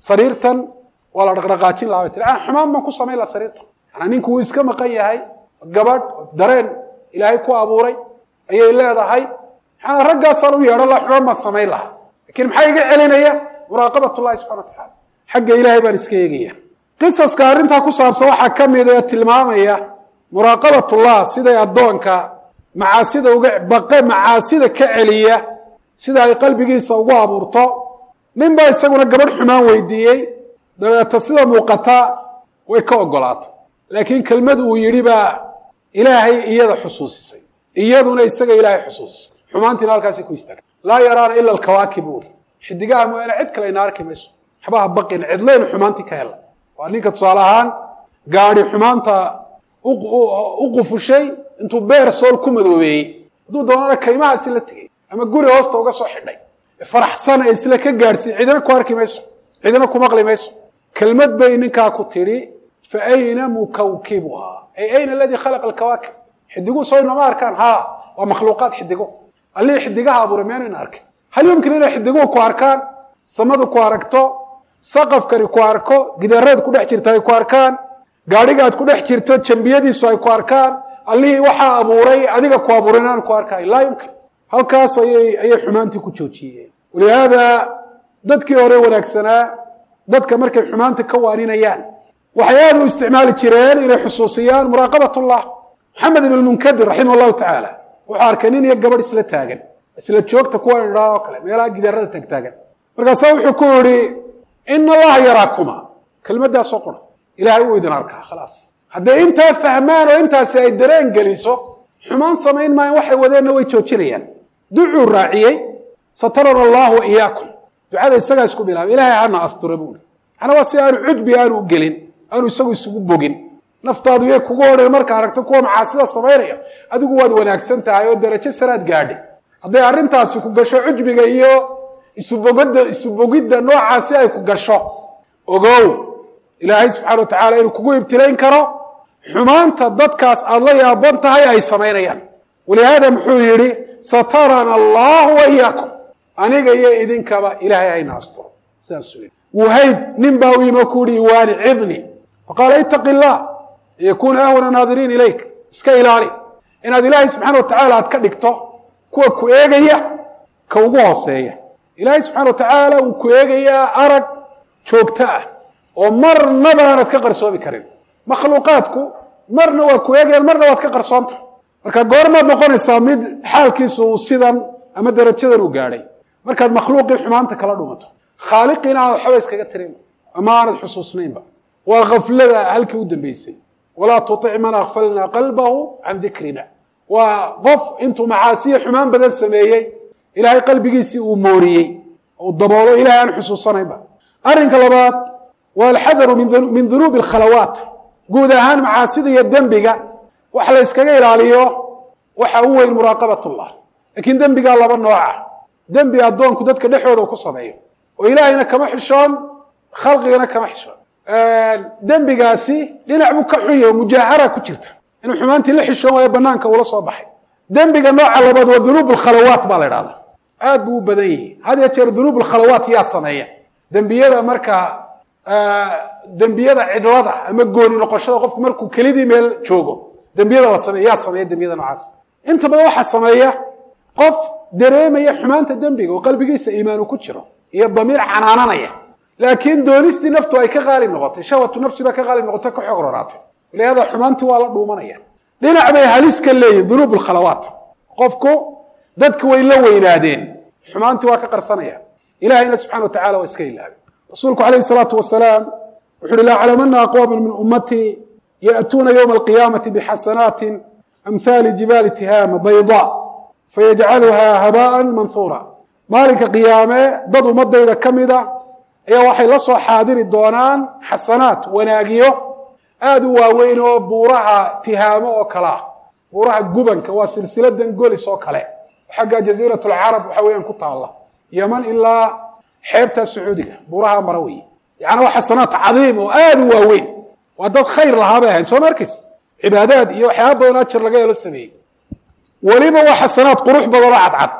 sariirtan waa la dhaqdhaqaajin lahaa bay tiri ana xumaan baan ku samayn laha sariirtan manaa ninku wuu iska maqan yahay gabadh dareen ilaahay ku abuuray ayay leedahay maxaana raggaasaan u yeedhan laha xumaan baan samayn lahaa lakiin maxaa iga celinaya muraaqabat llahi subxana wa tacala xagga ilaahay baan iska eegaya qisaska arrintaa ku saabsan waxaa ka mid ee tilmaamaya muraaqabatullah siday addoonka macaasida uga baqe macaasida ka celiya sida ay qalbigiisa ugu abuurto nin baa isaguna gabadh xumaan weydiiyey dabeeta sida muuqata way ka ogolaatay laakiin kelmad uu yidhi baa ilaahay iyada xusuusisay iyaduna isaga ilaahay xusuusisay xumaantiina halkaasay ku istaagtay laa yaraana ila alkawaakib buuri xidigaha mooyaane cid kale ina arki mayso waxbaha baqin cidlaynu xumaantii ka hela waa ninka tusaale ahaan gaadi xumaanta u qufushay intuu beer sool ku madoobeeyey hadduu doonana kaymahaasi la tegay ama guri hoosta uga soo xidhay faraxsan ee isla ka gaadhsiin cidina ku arki mayso cidina ku maqli mayso kelmad bay ninkaa ku tidhi fa ayna mukawkibuhaa ay ayna aladii khalaqa alkawaakib xidiguu soo inoma arkaan ha waa makhluuqaad xidigo allihii xidigaha abuuray meenayna arkin hal yumkin inay xidiguhu ku arkaan samadu ku aragto saqafkani ku arko gidaaraad ku dhex jirta ay ku arkaan gaadhiga aad ku dhex jirto jambiyadiisu ay ku arkaan allihii waxaa abuuray adiga ku abuuray inaan ku arkaay laa yumkin halkaas ayay ayay xumaantii ku joojiyeen walihaada dadkii hore wanaagsanaa dadka markay xumaanta ka waaninayaan waxay aada u isticmaali jireen inay xusuusiyaan muraaqabat llah maxamed ibn munkadir raximah llahu tacaala wuxuu arkay nin iyo gabadh isla taagan isla joogta kuwa idhaa oo kale meelaha gidaarada taagtaagan markaasaa wuxuu ku yihi ina allaha yaraakuma kelmaddaasoo qura ilahay uu idin arkaa khalaas hadday intaa fahmaan oo intaasi ay dareen geliso xumaan samayn maayan waxay wadeenna way joojinayaan ducuu raaciyey satarana allahu wa iyaakum ducada isagaa isku bilaabay ilahay hana astura buuri macnaa waa si aanu cudbi aanu u gelin aanu isagu isugu bogin naftaadu yay kugu odhan marka aragto kuwa macaasida samaynaya adigu waad wanaagsan tahay oo darajo saraad gaadhay hadday arrintaasi ku gasho cujbiga iyo isubogada isubogidda noocaasi ay ku gasho ogow ilaahay subxana wa tacaala inuu kugu ibtilayn karo xumaanta dadkaas aada la yaaban tahay ay samaynayaan walihaada muxuu yidhi satarana allahu wa iyaakum aniga iyo idinkaba ilaahay hayna asturo sidaasuu yidhi wuhayb nin baa u yimi ku yihi iwaani cidni faqaala itaqi illah yakuna ahwana naadiriin ilayk iska ilaali inaad ilaahay subxana wa tacaala aad ka dhigto kuwa ku eegaya ka ugu hooseeya ilaahay subxana wa tacaala uu ku eegayaa arag joogto ah oo marnaba aanad ka qarsoomi karin makhluuqaadku marna waa ku eegayaan marna waad ka qarsoonta marka goormaad noqonaysaa mid xaalkiisu uu sidan ama darajadan uu gaadhay markaad makhluuqii xumaanta kala dhumato khaaliqiina aanad waxba iskaga tirin ama aanad xusuusnaynba waa khaflada halkii u dambeysay walaa tutic man akfalna qalbahu can dikrina waa qof intuu macaasiya xumaan badan sameeyey ilaahay qalbigiisii uu mooriyey uu daboolo ilahay aan xusuusanaynba arrinka labaad waa alxadaru min dunuubi alkhalawaat guud ahaan macaasida iyo dembiga wax la yskaga ilaaliyo waxa u weyn muraaqabat llah laakiin dembigaa laba nooca dembi addoonku dadka dhexooda ku sameeyo oo ilaahayna kama xishoon khalqigana kama xishoon dembigaasi dhinac buu ka xunya oo mujaahara ku jirta inuu xumaantii la xishoon waayo banaanka uula soo baxay dembiga nooca labaad waa dunuub alkhalawaat baa la idhahdaa aad buu u badan yihi had ya jeer dunuub alkhalawaat yaa sameeya dembiyada markaa dembiyada cidlada ama gooni noqoshada qofku markuu kelidii meel joogo dembiyada la sameeya yaa sameeya dembiyada noocaas inta badan waxaa sameeya qof dareemaya xumaanta dembiga oo qalbigiisa iimaanu ku jiro iyo damiir canaananaya laakiin doonistii naftu ay ka qaali noqotay shahwatu nafsi baa ka qaali noqotay ka xoog roraatay walihaada xumaantii waa la dhuumanaya dhinac bay halis ka leeyihin dunuub alkhalawaat qofku dadki way la weynaadeen xumaantii waa ka qarsanaya ilahayna subxana wa tacala waa iska ilaabay rasuulku alayh salaatu wasalaam wuxu uhi laclamana aqwaama min ummatii ya'tuuna ywma alqiyaamati bixasanaati amhaali jibaali tihaama bayda fayajcaluha habaan manhuura maalinka qiyaame dad ummadayda ka mida ayaa waxay la soo xaadiri doonaan xasanaat wanaagiyo aada u waaweyn oo buuraha tihaamo oo kale ah buuraha gubanka waa silsiladan golis oo kale xagga jaziirat lcarab waxa weeyaan ku taalla yeman ilaa xeebta sacuudiga buuraha mara wey yani waa xasanaat cadiim oo aada u waaweyn waa dad khayr lahaa bay ahayd soo ma arkaysa cibaadaad iyo waxyaaba badan ajar laga helo sameeyey weliba waa xasanaad qurux badan oo cadcad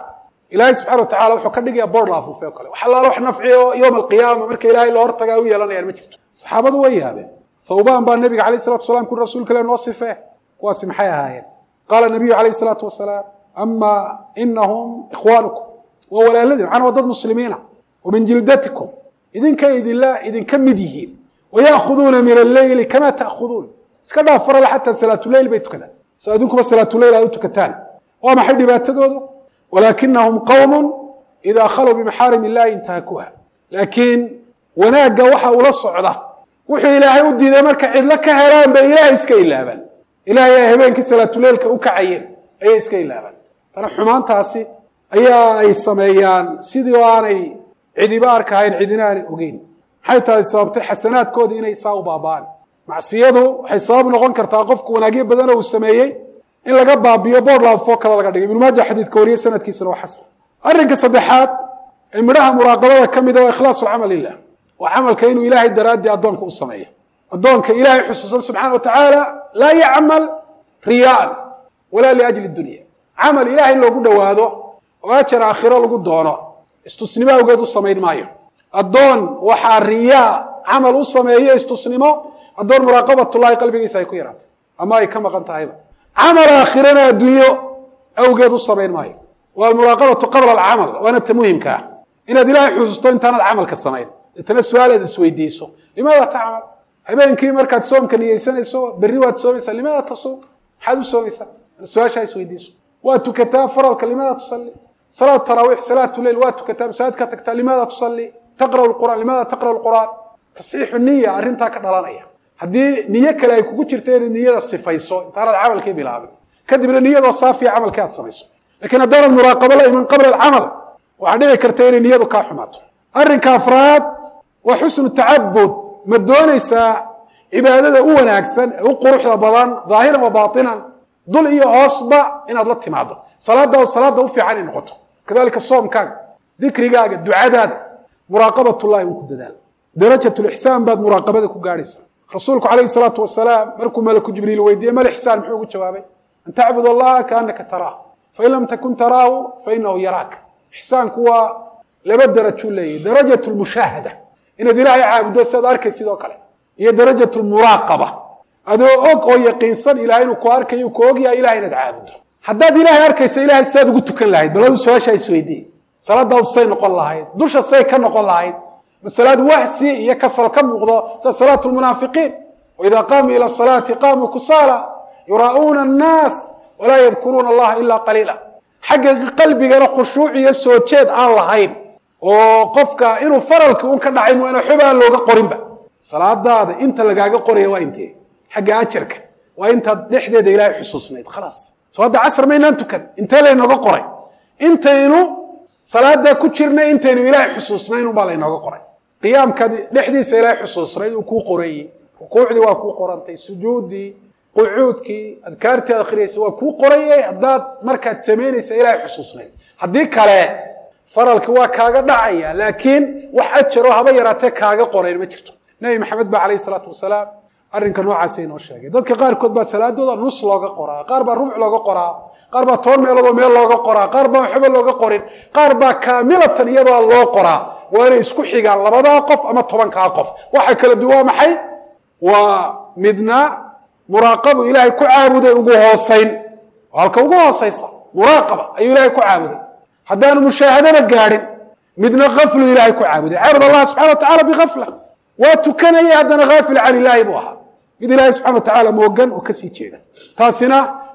ilaahay subxana wa tacala wuxuu ka dhigaya boor la afuufay o kale wax allaala wax nafci oo yowma alqiyaama marka ilaahay loo hortagaa u yeelanayaan ma jirto saxaabadu way yaabeen thawbaan baa nabiga alayh salatu wasalaam kuri rasuulka ile noo sifee kuwaasi maxay ahaayeen qaala nabiyu alayh salaatu wasalaam ama inahum ikhwaanukum waa walaaladin macana waa dad muslimiina wa min jildatikum idinkay idinla idinka mid yihiin waya'khuduuna min alleyli kama ta'khuduun iska dhaaf farale xataa salaatuleyl bay tukadaan sa idinkuba salaatuleyl aad u tukataan waa maxay dhibaatadoodu walaakinahum qowmun idaa khaluu bimaxaarim illahi intahakuha laakiin wanaagga waxa ula socda wuxuu ilaahay u diiday marka cidlo ka helaan bay ilaahay iska ilaabaan ilahay ay habeenkii salaatuleylka u kacayeen ayay iska ilaabaan tana xumaantaasi ayaa ay sameeyaan sidii oo aanay cidiba arkahayn cidina aanay ogeyn maxay tahay sababtay xasanaadkoodii inay saa u baaba'aan macsiyadu waxay sabab noqon kartaa qofku wanaagyo badanoo uu sameeyey in laga baabiyo boor laafoo kale laga dhigay ibnu maaja xadiidka wariye sanadkiisana waa xasan arrinka saddexaad ee midhaha muraaqabada ka mida waa ikhlaasu lcamal lilah waa camalka inuu ilaahay daraaddii addoonka u sameeyo addoonka ilaahay xusuusan subxana wa tacaala laa yacmal riyaan walaa liajli dunya camal ilahay in loogu dhowaado oo ajar aakhiro lagu doono istusnimo awgeed u samayn maayo addoon waxaa riyaa camal u sameeyo istusnimo addoon muraaqabatullahi qalbigiisa ay ku yaraatay ama ay ka maqan tahayba camal aakhirana adduunyo awgeed u samayn maayo waa almuraaqabatu qabla alcamal waana ta muhimka ah inaad ilaahay xusuusto intaanaad camalka samayn deetana su-aal aad isweydiiso limaada tacmal habeenkii markaad soomka niyeysanayso berri waad soomaysaa limaada tasuum maxaad u soomaysaa su-aashaa isweydiiso waa tukataa faralka limaada tusalli salaat taraawiix salaatu leil waa tukataa masaajid ka tagtaa limaada tusalli taqra'u lqur'aan limaada taqra'u lqur'aan tasxiixu niya arrintaa ka dhalanaya haddii niyo kale ay kugu jirto inaad niyada sifayso intaanaad camalkii bilaabin kadibna niyadoo saafiya camalkii aad samayso lakiin haddaanad muraaqabo la iman qabla alcamal waxaa dhici karta inay niyadu kaa xumaato arrinka afraad waa xusnu tacabud ma doonaysaa cibaadada u wanaagsan ee u quruxda badan dhaahiran wa baatinan dul iyo hoosba inaad la timaado salaada salaada u fiican ay noqoto kadalika soomkaaga dikrigaaga ducadaada muraaqabatullahi uu ku dadaal darajat lixsaan baad muraaqabada ku gaadhaysaa rasuulku calayhi salaatu wasalaam markuu malaku jibriil weydiiyey mal ixsaan muxuu ugu jawaabay an tacbud allaha kaanaka taraah fain lam takun taraahu fainahu yaraak ixsaanku waa laba darajuu leeyahy darajat lmushaahada inaad ilaahay caabuddo siaad arkay sidoo kale iyo darajat lmuraaqaba adoo og oo yaqiinsan ilahay inuu ku arkayo ku ogyahay ilahay inaad caabuddo haddaad ilaahay arkaysa ilahay sidaad ugu tukan lahayd bal adu su-aashaa isweydiiye salaadaadu say noqon lahayd dusha say ka noqon lahayd masalaad wahsi iyo kasal ka muuqdo sida salaatu lmunaafiqiin waidaa qaamuu ila salaati qaamuu kusaala yuraa'uuna annaas walaa yadkuruuna allaha ilaa qaliila xagga qalbigana khushuuc iyo soo jeed aan lahayn oo qofka inuu faralkii un ka dhacay waana xob aan looga qorinba salaadaada inta lagaaga qoraya waa intee xagga ajarka waa intaad dhexdeeda ilaahay xusuusnayd khalaas soo hadda casr maynaan tukan intee laynooga qoray intaynu salaadaa ku jirnay intaynu ilaahay xusuusnayn unbaa laynooga qoray qiyaamkaad dhexdiisa ilaahay xusuusnayd uu kuu qorayey rukuucdii waa kuu qorantay sujuuddii qucuudkii adkaartii aad akhriyaysa waa kuu qorayey haddaad markaad samaynaysa ilaahay xusuusnayd haddii kale faralki waa kaaga dhacaya laakiin wax ajaroo haba yaraatee kaaga qorayn ma jirto nebi maxamed ba calayhi salaatu wasalaam arrinka noocaasa inoo sheegay dadka qaarkood baa salaadooda nus looga qoraa qaar baa rubuc looga qoraa qaar baa toban meeloodoo meel looga qoraa qaar baa waxba looga qorin qaar baa kaamilatan iyadoo loo qoraa waa inay isku xigaan labadaa qof ama tobankaa qof waxa kala duwan waa maxay waa midna muraaqabu ilaahay ku caabuday ugu hoosayn halka ugu hoosaysa muraaqaba ayuu ilaahay ku caabuday haddaanu mushaahadaba gaadhin midna kaflu ilaahay ku caabuday caabud allah subxana wa tacala bikafla waa tukanayay haddana haafil can ilaahi buu ahaa mid ilaahay subxana wa tacaala moogan oo kasii jeeda taasina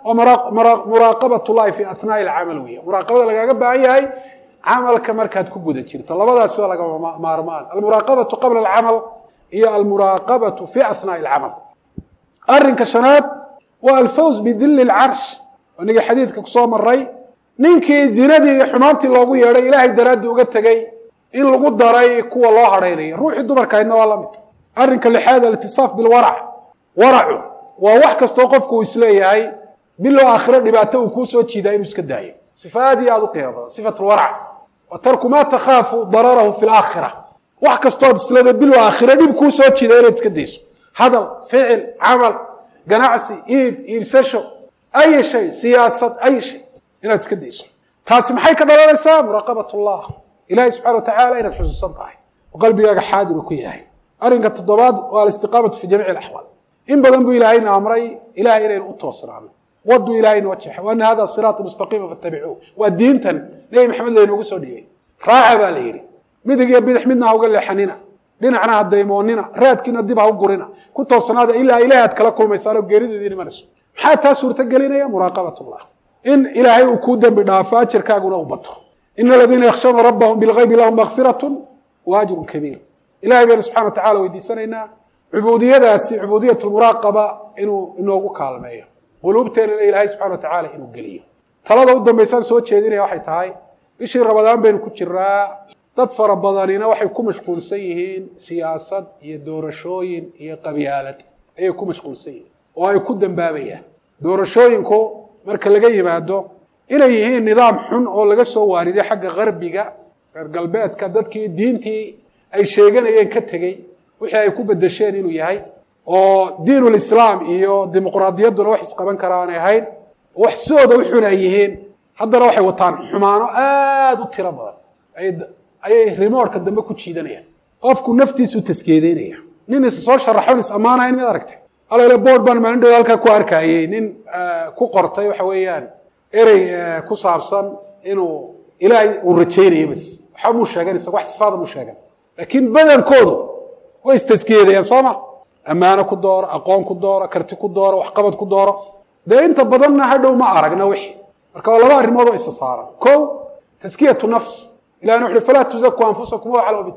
waa muraaqabat llahi fi atnaai alcamal weya muraaqabada lagaaga baahan yahay camalka markaad ku guda jirto labadaasi waa lagama maarmaan almuraaqabatu qabla alcamal iyo almuraaqabatu fi atnaai alcamal arrinka shanaad waa alfawz bidili lcarsh inagii xadiidka kusoo maray ninkii zinadii iyo xumaantii loogu yeedhay ilaahay daraaddii uga tegey in lagu daray kuwa loo hadhaynaya ruuxii dumarkahaydna waa la mid arrinka lixaad alitisaaf bilwarac waracu waa wax kastoo qofku uu isleeyahay bilow aakhiro dhibaato uu kuu soo jiidaa inuu iska daayo sifa aad iyo aad u qiimo badan sifat lwarac wa tarku maa takhaafu dararahu fi laakhira wax kastood isleeda bilow aakhiro dhib kuu soo jiida inaad iska dayso hadal ficil camal ganacsi iib iibsasho ay shay siyaasad ay shay inaad iska dayso taasi maxay ka dhalanaysaa muraaqabat llah ilahi subxana wa tacala inaad xusuusan tahay oo qalbigaaga xaadir uu ku yahay arrinka toddobaad waa alistiqaamatu fi jamiici alaxwaal in badan buu ilahayna amray ilahay inaynu u toosnaano waduu ilahayna wajaxa wa ana hada siraati mustaqiima fattabicuuh waa diintan nebi maxamed laynoogu soo dhiibay raaca baa la yidhi midig iyo bidix midna ha uga leexanina dhinacna ha daymoonina raadkiina dib ha u gurina ku toosnaada ilaa ilahay aad kala kulmaysaan oo geerideedii imanayso maxaa taa suurtagelinaya muraaqabat llah in ilaahay uu kuu dembi dhaafo ajarkaaguna u bato ina aladiina yakhshawna rabbahum bilgaybi lahum makfiratun wa ajrun kabiir ilahay baynu subxana wa tacala weydiisanaynaa cubuudiyadaasi cubuudiyat lmuraaqaba inuu inoogu kaalmeeyo quluubteenana ilaahay subxana wa tacala inuu geliyo talada u dambaysaan soo jeedinaya waxay tahay bishii rabadaan baynu ku jiraa dad fara badanina waxay ku mashquulsan yihiin siyaasad iyo doorashooyin iyo qabyaalad ayay ku mashquulsan yihiin oo ay ku dambaabayaan doorashooyinku marka laga yimaado inay yihiin nidaam xun oo laga soo waariday xagga qarbiga reer galbeedka dadkii diintii ay sheeganayeen ka tegey wixii ay ku bedesheen inuu yahay oo diinulislaam iyo dimuqraadiyadduna wax isqaban kara aanay ahayn wax sidooda u xun ay yihiin haddana waxay wataan xumaano aada u tiro badan ayay rimoorka dambe ku jiidanayaan qofku naftiisu taskeedeynaya nin is soo sharaxon is ammaanayn mid aragtay alale board baan maalin dhow halkaa ku arkayey nin ku qortay waxa weeyaan erey ku saabsan inuu ilaahay uu rajaynayo bas waxba muu sheegan isaga wax sifaada muu sheegan laakiin badankoodu way istaskeedayaan soo ma ammaano ku dooro aqoon ku dooro karti ku dooro waxqabad ku dooro dee inta badanna hadhow ma aragna wixii marka waa laba arrimood oo isa saaran ko taskiyatu nafs ilahna wuxu uhi falaa tuzaku anfusakum huwa aclamu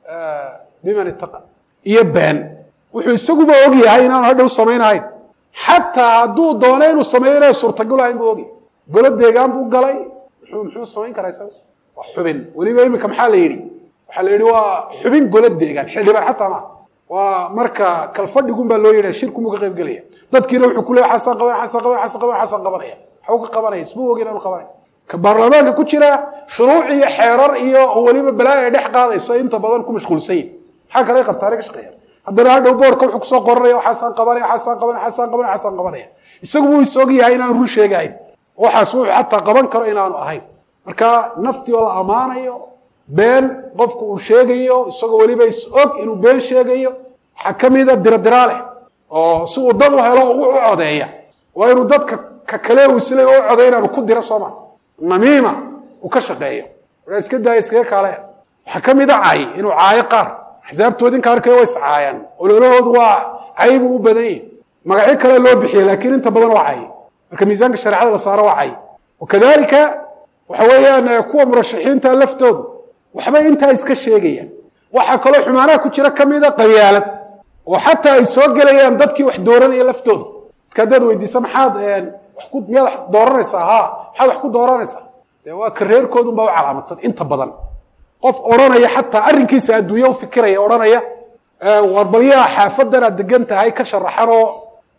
biman ittaqa iyo been wuxuu isaguba og yahay inaanu hadhow samaynahayn xataa hadduu doono inuu sameeyo inay suurtagalahayn buu ogyahay golo deegaan buu galay muxuu muxuu samayn karaa isaga waa xubin weliba imika maxaa la yidhi waxaa la yidhi waa xubin golo deegaan xildhibaan xataa maaha waa marka kalfadhigun baa loo yidha shirkumuu ka qayb gelaya dadkiina wuxuu ku leeya xasaan qabanaya xasaan qabanaya xasaan qabanaya xasaan qabanaya waxuu ka qabanaya ismuu og inaanu qabanay ka baarlamaanka ku jira shuruuc iyo xeerar iyo weliba balaayo ay dhex qaadayso inta badan ku mashquulsan yihin maxaa kale qabtaane ka shaqeeya haddana hadhow boorka wuxuu kusoo qoranaya waxaasaan qabanaya waxaasaan qabanaya waxaasaan qabanaya waxaasaan qabanaya isagu wuu is og yahay inaanu run sheegahayn waxaas wuxuu xataa qaban karo inaanu ahayn marka naftii oo la ammaanayo been qofku uu sheegayo isagoo weliba is og inuu been sheegayo waxaa ka mida diradiraa leh oo si uu dad u helo u codeeya waa inuu dadka ka kale uu isle u coday inaanu ku diro sooma namiima uu ka shaqeeyo waa iska daaya iskaga kaalaya waxaa ka mida caay inuu caayo qaar axsaabtoodi inka arkaya waa iscaayaan ololahoodu waa cay buu u badan yahi magacyo kale loo bixiya laakiin inta badan waa cay marka miisaanka shareecada la saaro waa cay wakadalika waxa weeyaan kuwa murashaxiinta laftoodu waxbay intaa iska sheegayaan waxaa kaloo xumaanaha ku jira kamida qabyaalad oo xataa ay soo gelayaan dadkii wax dooranaya laftooda dadka haddaad weydiisa maxaad ku miyaad wax dooranaysaa ha maxaad wax ku dooranaysaa dee waa ka reerkoodun baa u calaamadsan inta badan qof odhanaya xataa arrinkiisa adduunya u fikiraya odhanaya war balyaa xaafadan aad degan tahay ka sharaxan oo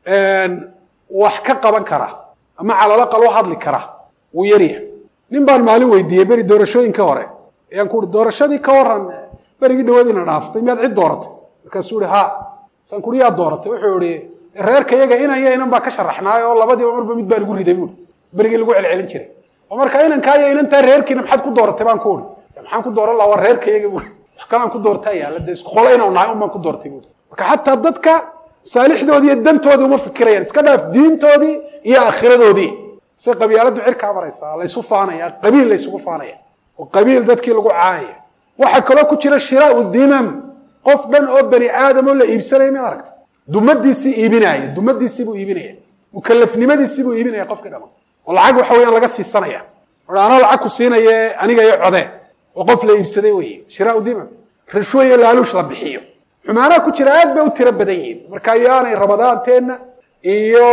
wax ka qaban kara ama calalaqal u hadli kara wuu yaryahay nin baan maalin weydiiyey beri doorashooyinka hore ayaan ku uhi doorashadii ka waran berigii dhawaadiina dhaaftay miyaad cid dooratay markaasuu ihi ha saan kuhi yaa dooratay wuxuu ihi reerka yaga inan yo inan baa ka sharaxnaay oo labadiiba marba mid baa lagu riday buui berigii lagu celcelin jiray oo marka inankaayo inantaa reerkiina maxaad ku dooratay baan ku ihi maxaan ku dooran laha waa reerka yaga buui wax kalaan ku doortaa yaalla dee isku qola inau nahay un baan ku doortay buui marka xataa dadka masaalixdoodii iyo dantoodii uma fikirayaan iska dhaaf diintoodii iyo aakhiradoodii say qabyaaladdu cirkaa maraysaa laysu faanaya qabiil laysugu faanaya oo qabiil dadkii lagu caayaya waxaa kaloo ku jira shiraau dimam qof dhan oo bani aadam oo la iibsanaya mid aragta dumadiisii iibinaya dumadiisii buu iibinaya mukalafnimadiisii buu iibinaya qofkii dhama oo lacag waxa weyaan laga siisanaya o anaa lacag ku siinaye aniga iyo codee oo qof la iibsaday weye shiraau dimam rashwo iyo laaluush la bixiyo xumaanaha ku jira aad bay u tiro badan yihiin marka yaanay ramadaanteenna iyo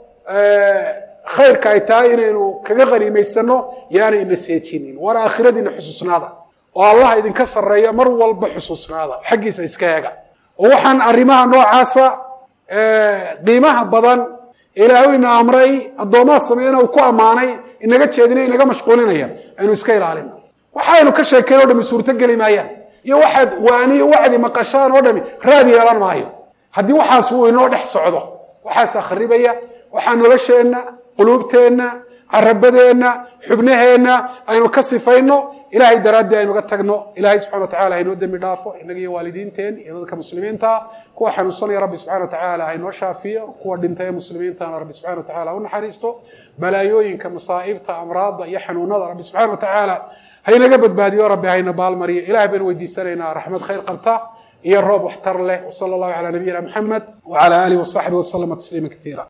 khayrka ay tahay inaynu kaga qaniimaysano yaanay ina seejinin waana aakhiradiina xusuusnaada oo allaha idinka sarreeya mar walba xusuusnaada xaggiisa iska eega oo waxaan arrimaha noocaasa qiimaha badan ilaahu ina amray addoomaha sameeyana uu ku ammaanay inaga jeedinay inaga mashquulinaya aynu iska ilaalino waxaynu ka sheekayn o dhami suurto geli maayaan iyo waxaad waaniyo wacdi maqashaan oo dhami raad yeelan maayo haddii waxaas uu inoo dhex socdo waxaasaa kharibaya waxaa nolosheenna quluubteenna carabadeenna xubnaheenna aynu ka sifayno ilahay daraaddii aynuga tagno ilahay subxana watacala haynoo dembi dhaafo inaga iyo waalidiinteen iyo dadka muslimiinta kuwa xanuunsanaya rabbi subxana watacaala haynoo shaafiyo kuwa dhintay ee muslimiintana rabbi subxana watacala u naxariisto balaayooyinka masaa'ibta amraadda iyo xanuunada rabbi subxana watacaala haynaga badbaadiyo rabbi hayna baalmariyo ilahay baynu weydiisanaynaa raxmad khayr qabta iyo roob waxtar leh wsala allahu calaa nabiyina maxamed wcala alihi wasaxbihi waslama tasliima kaiira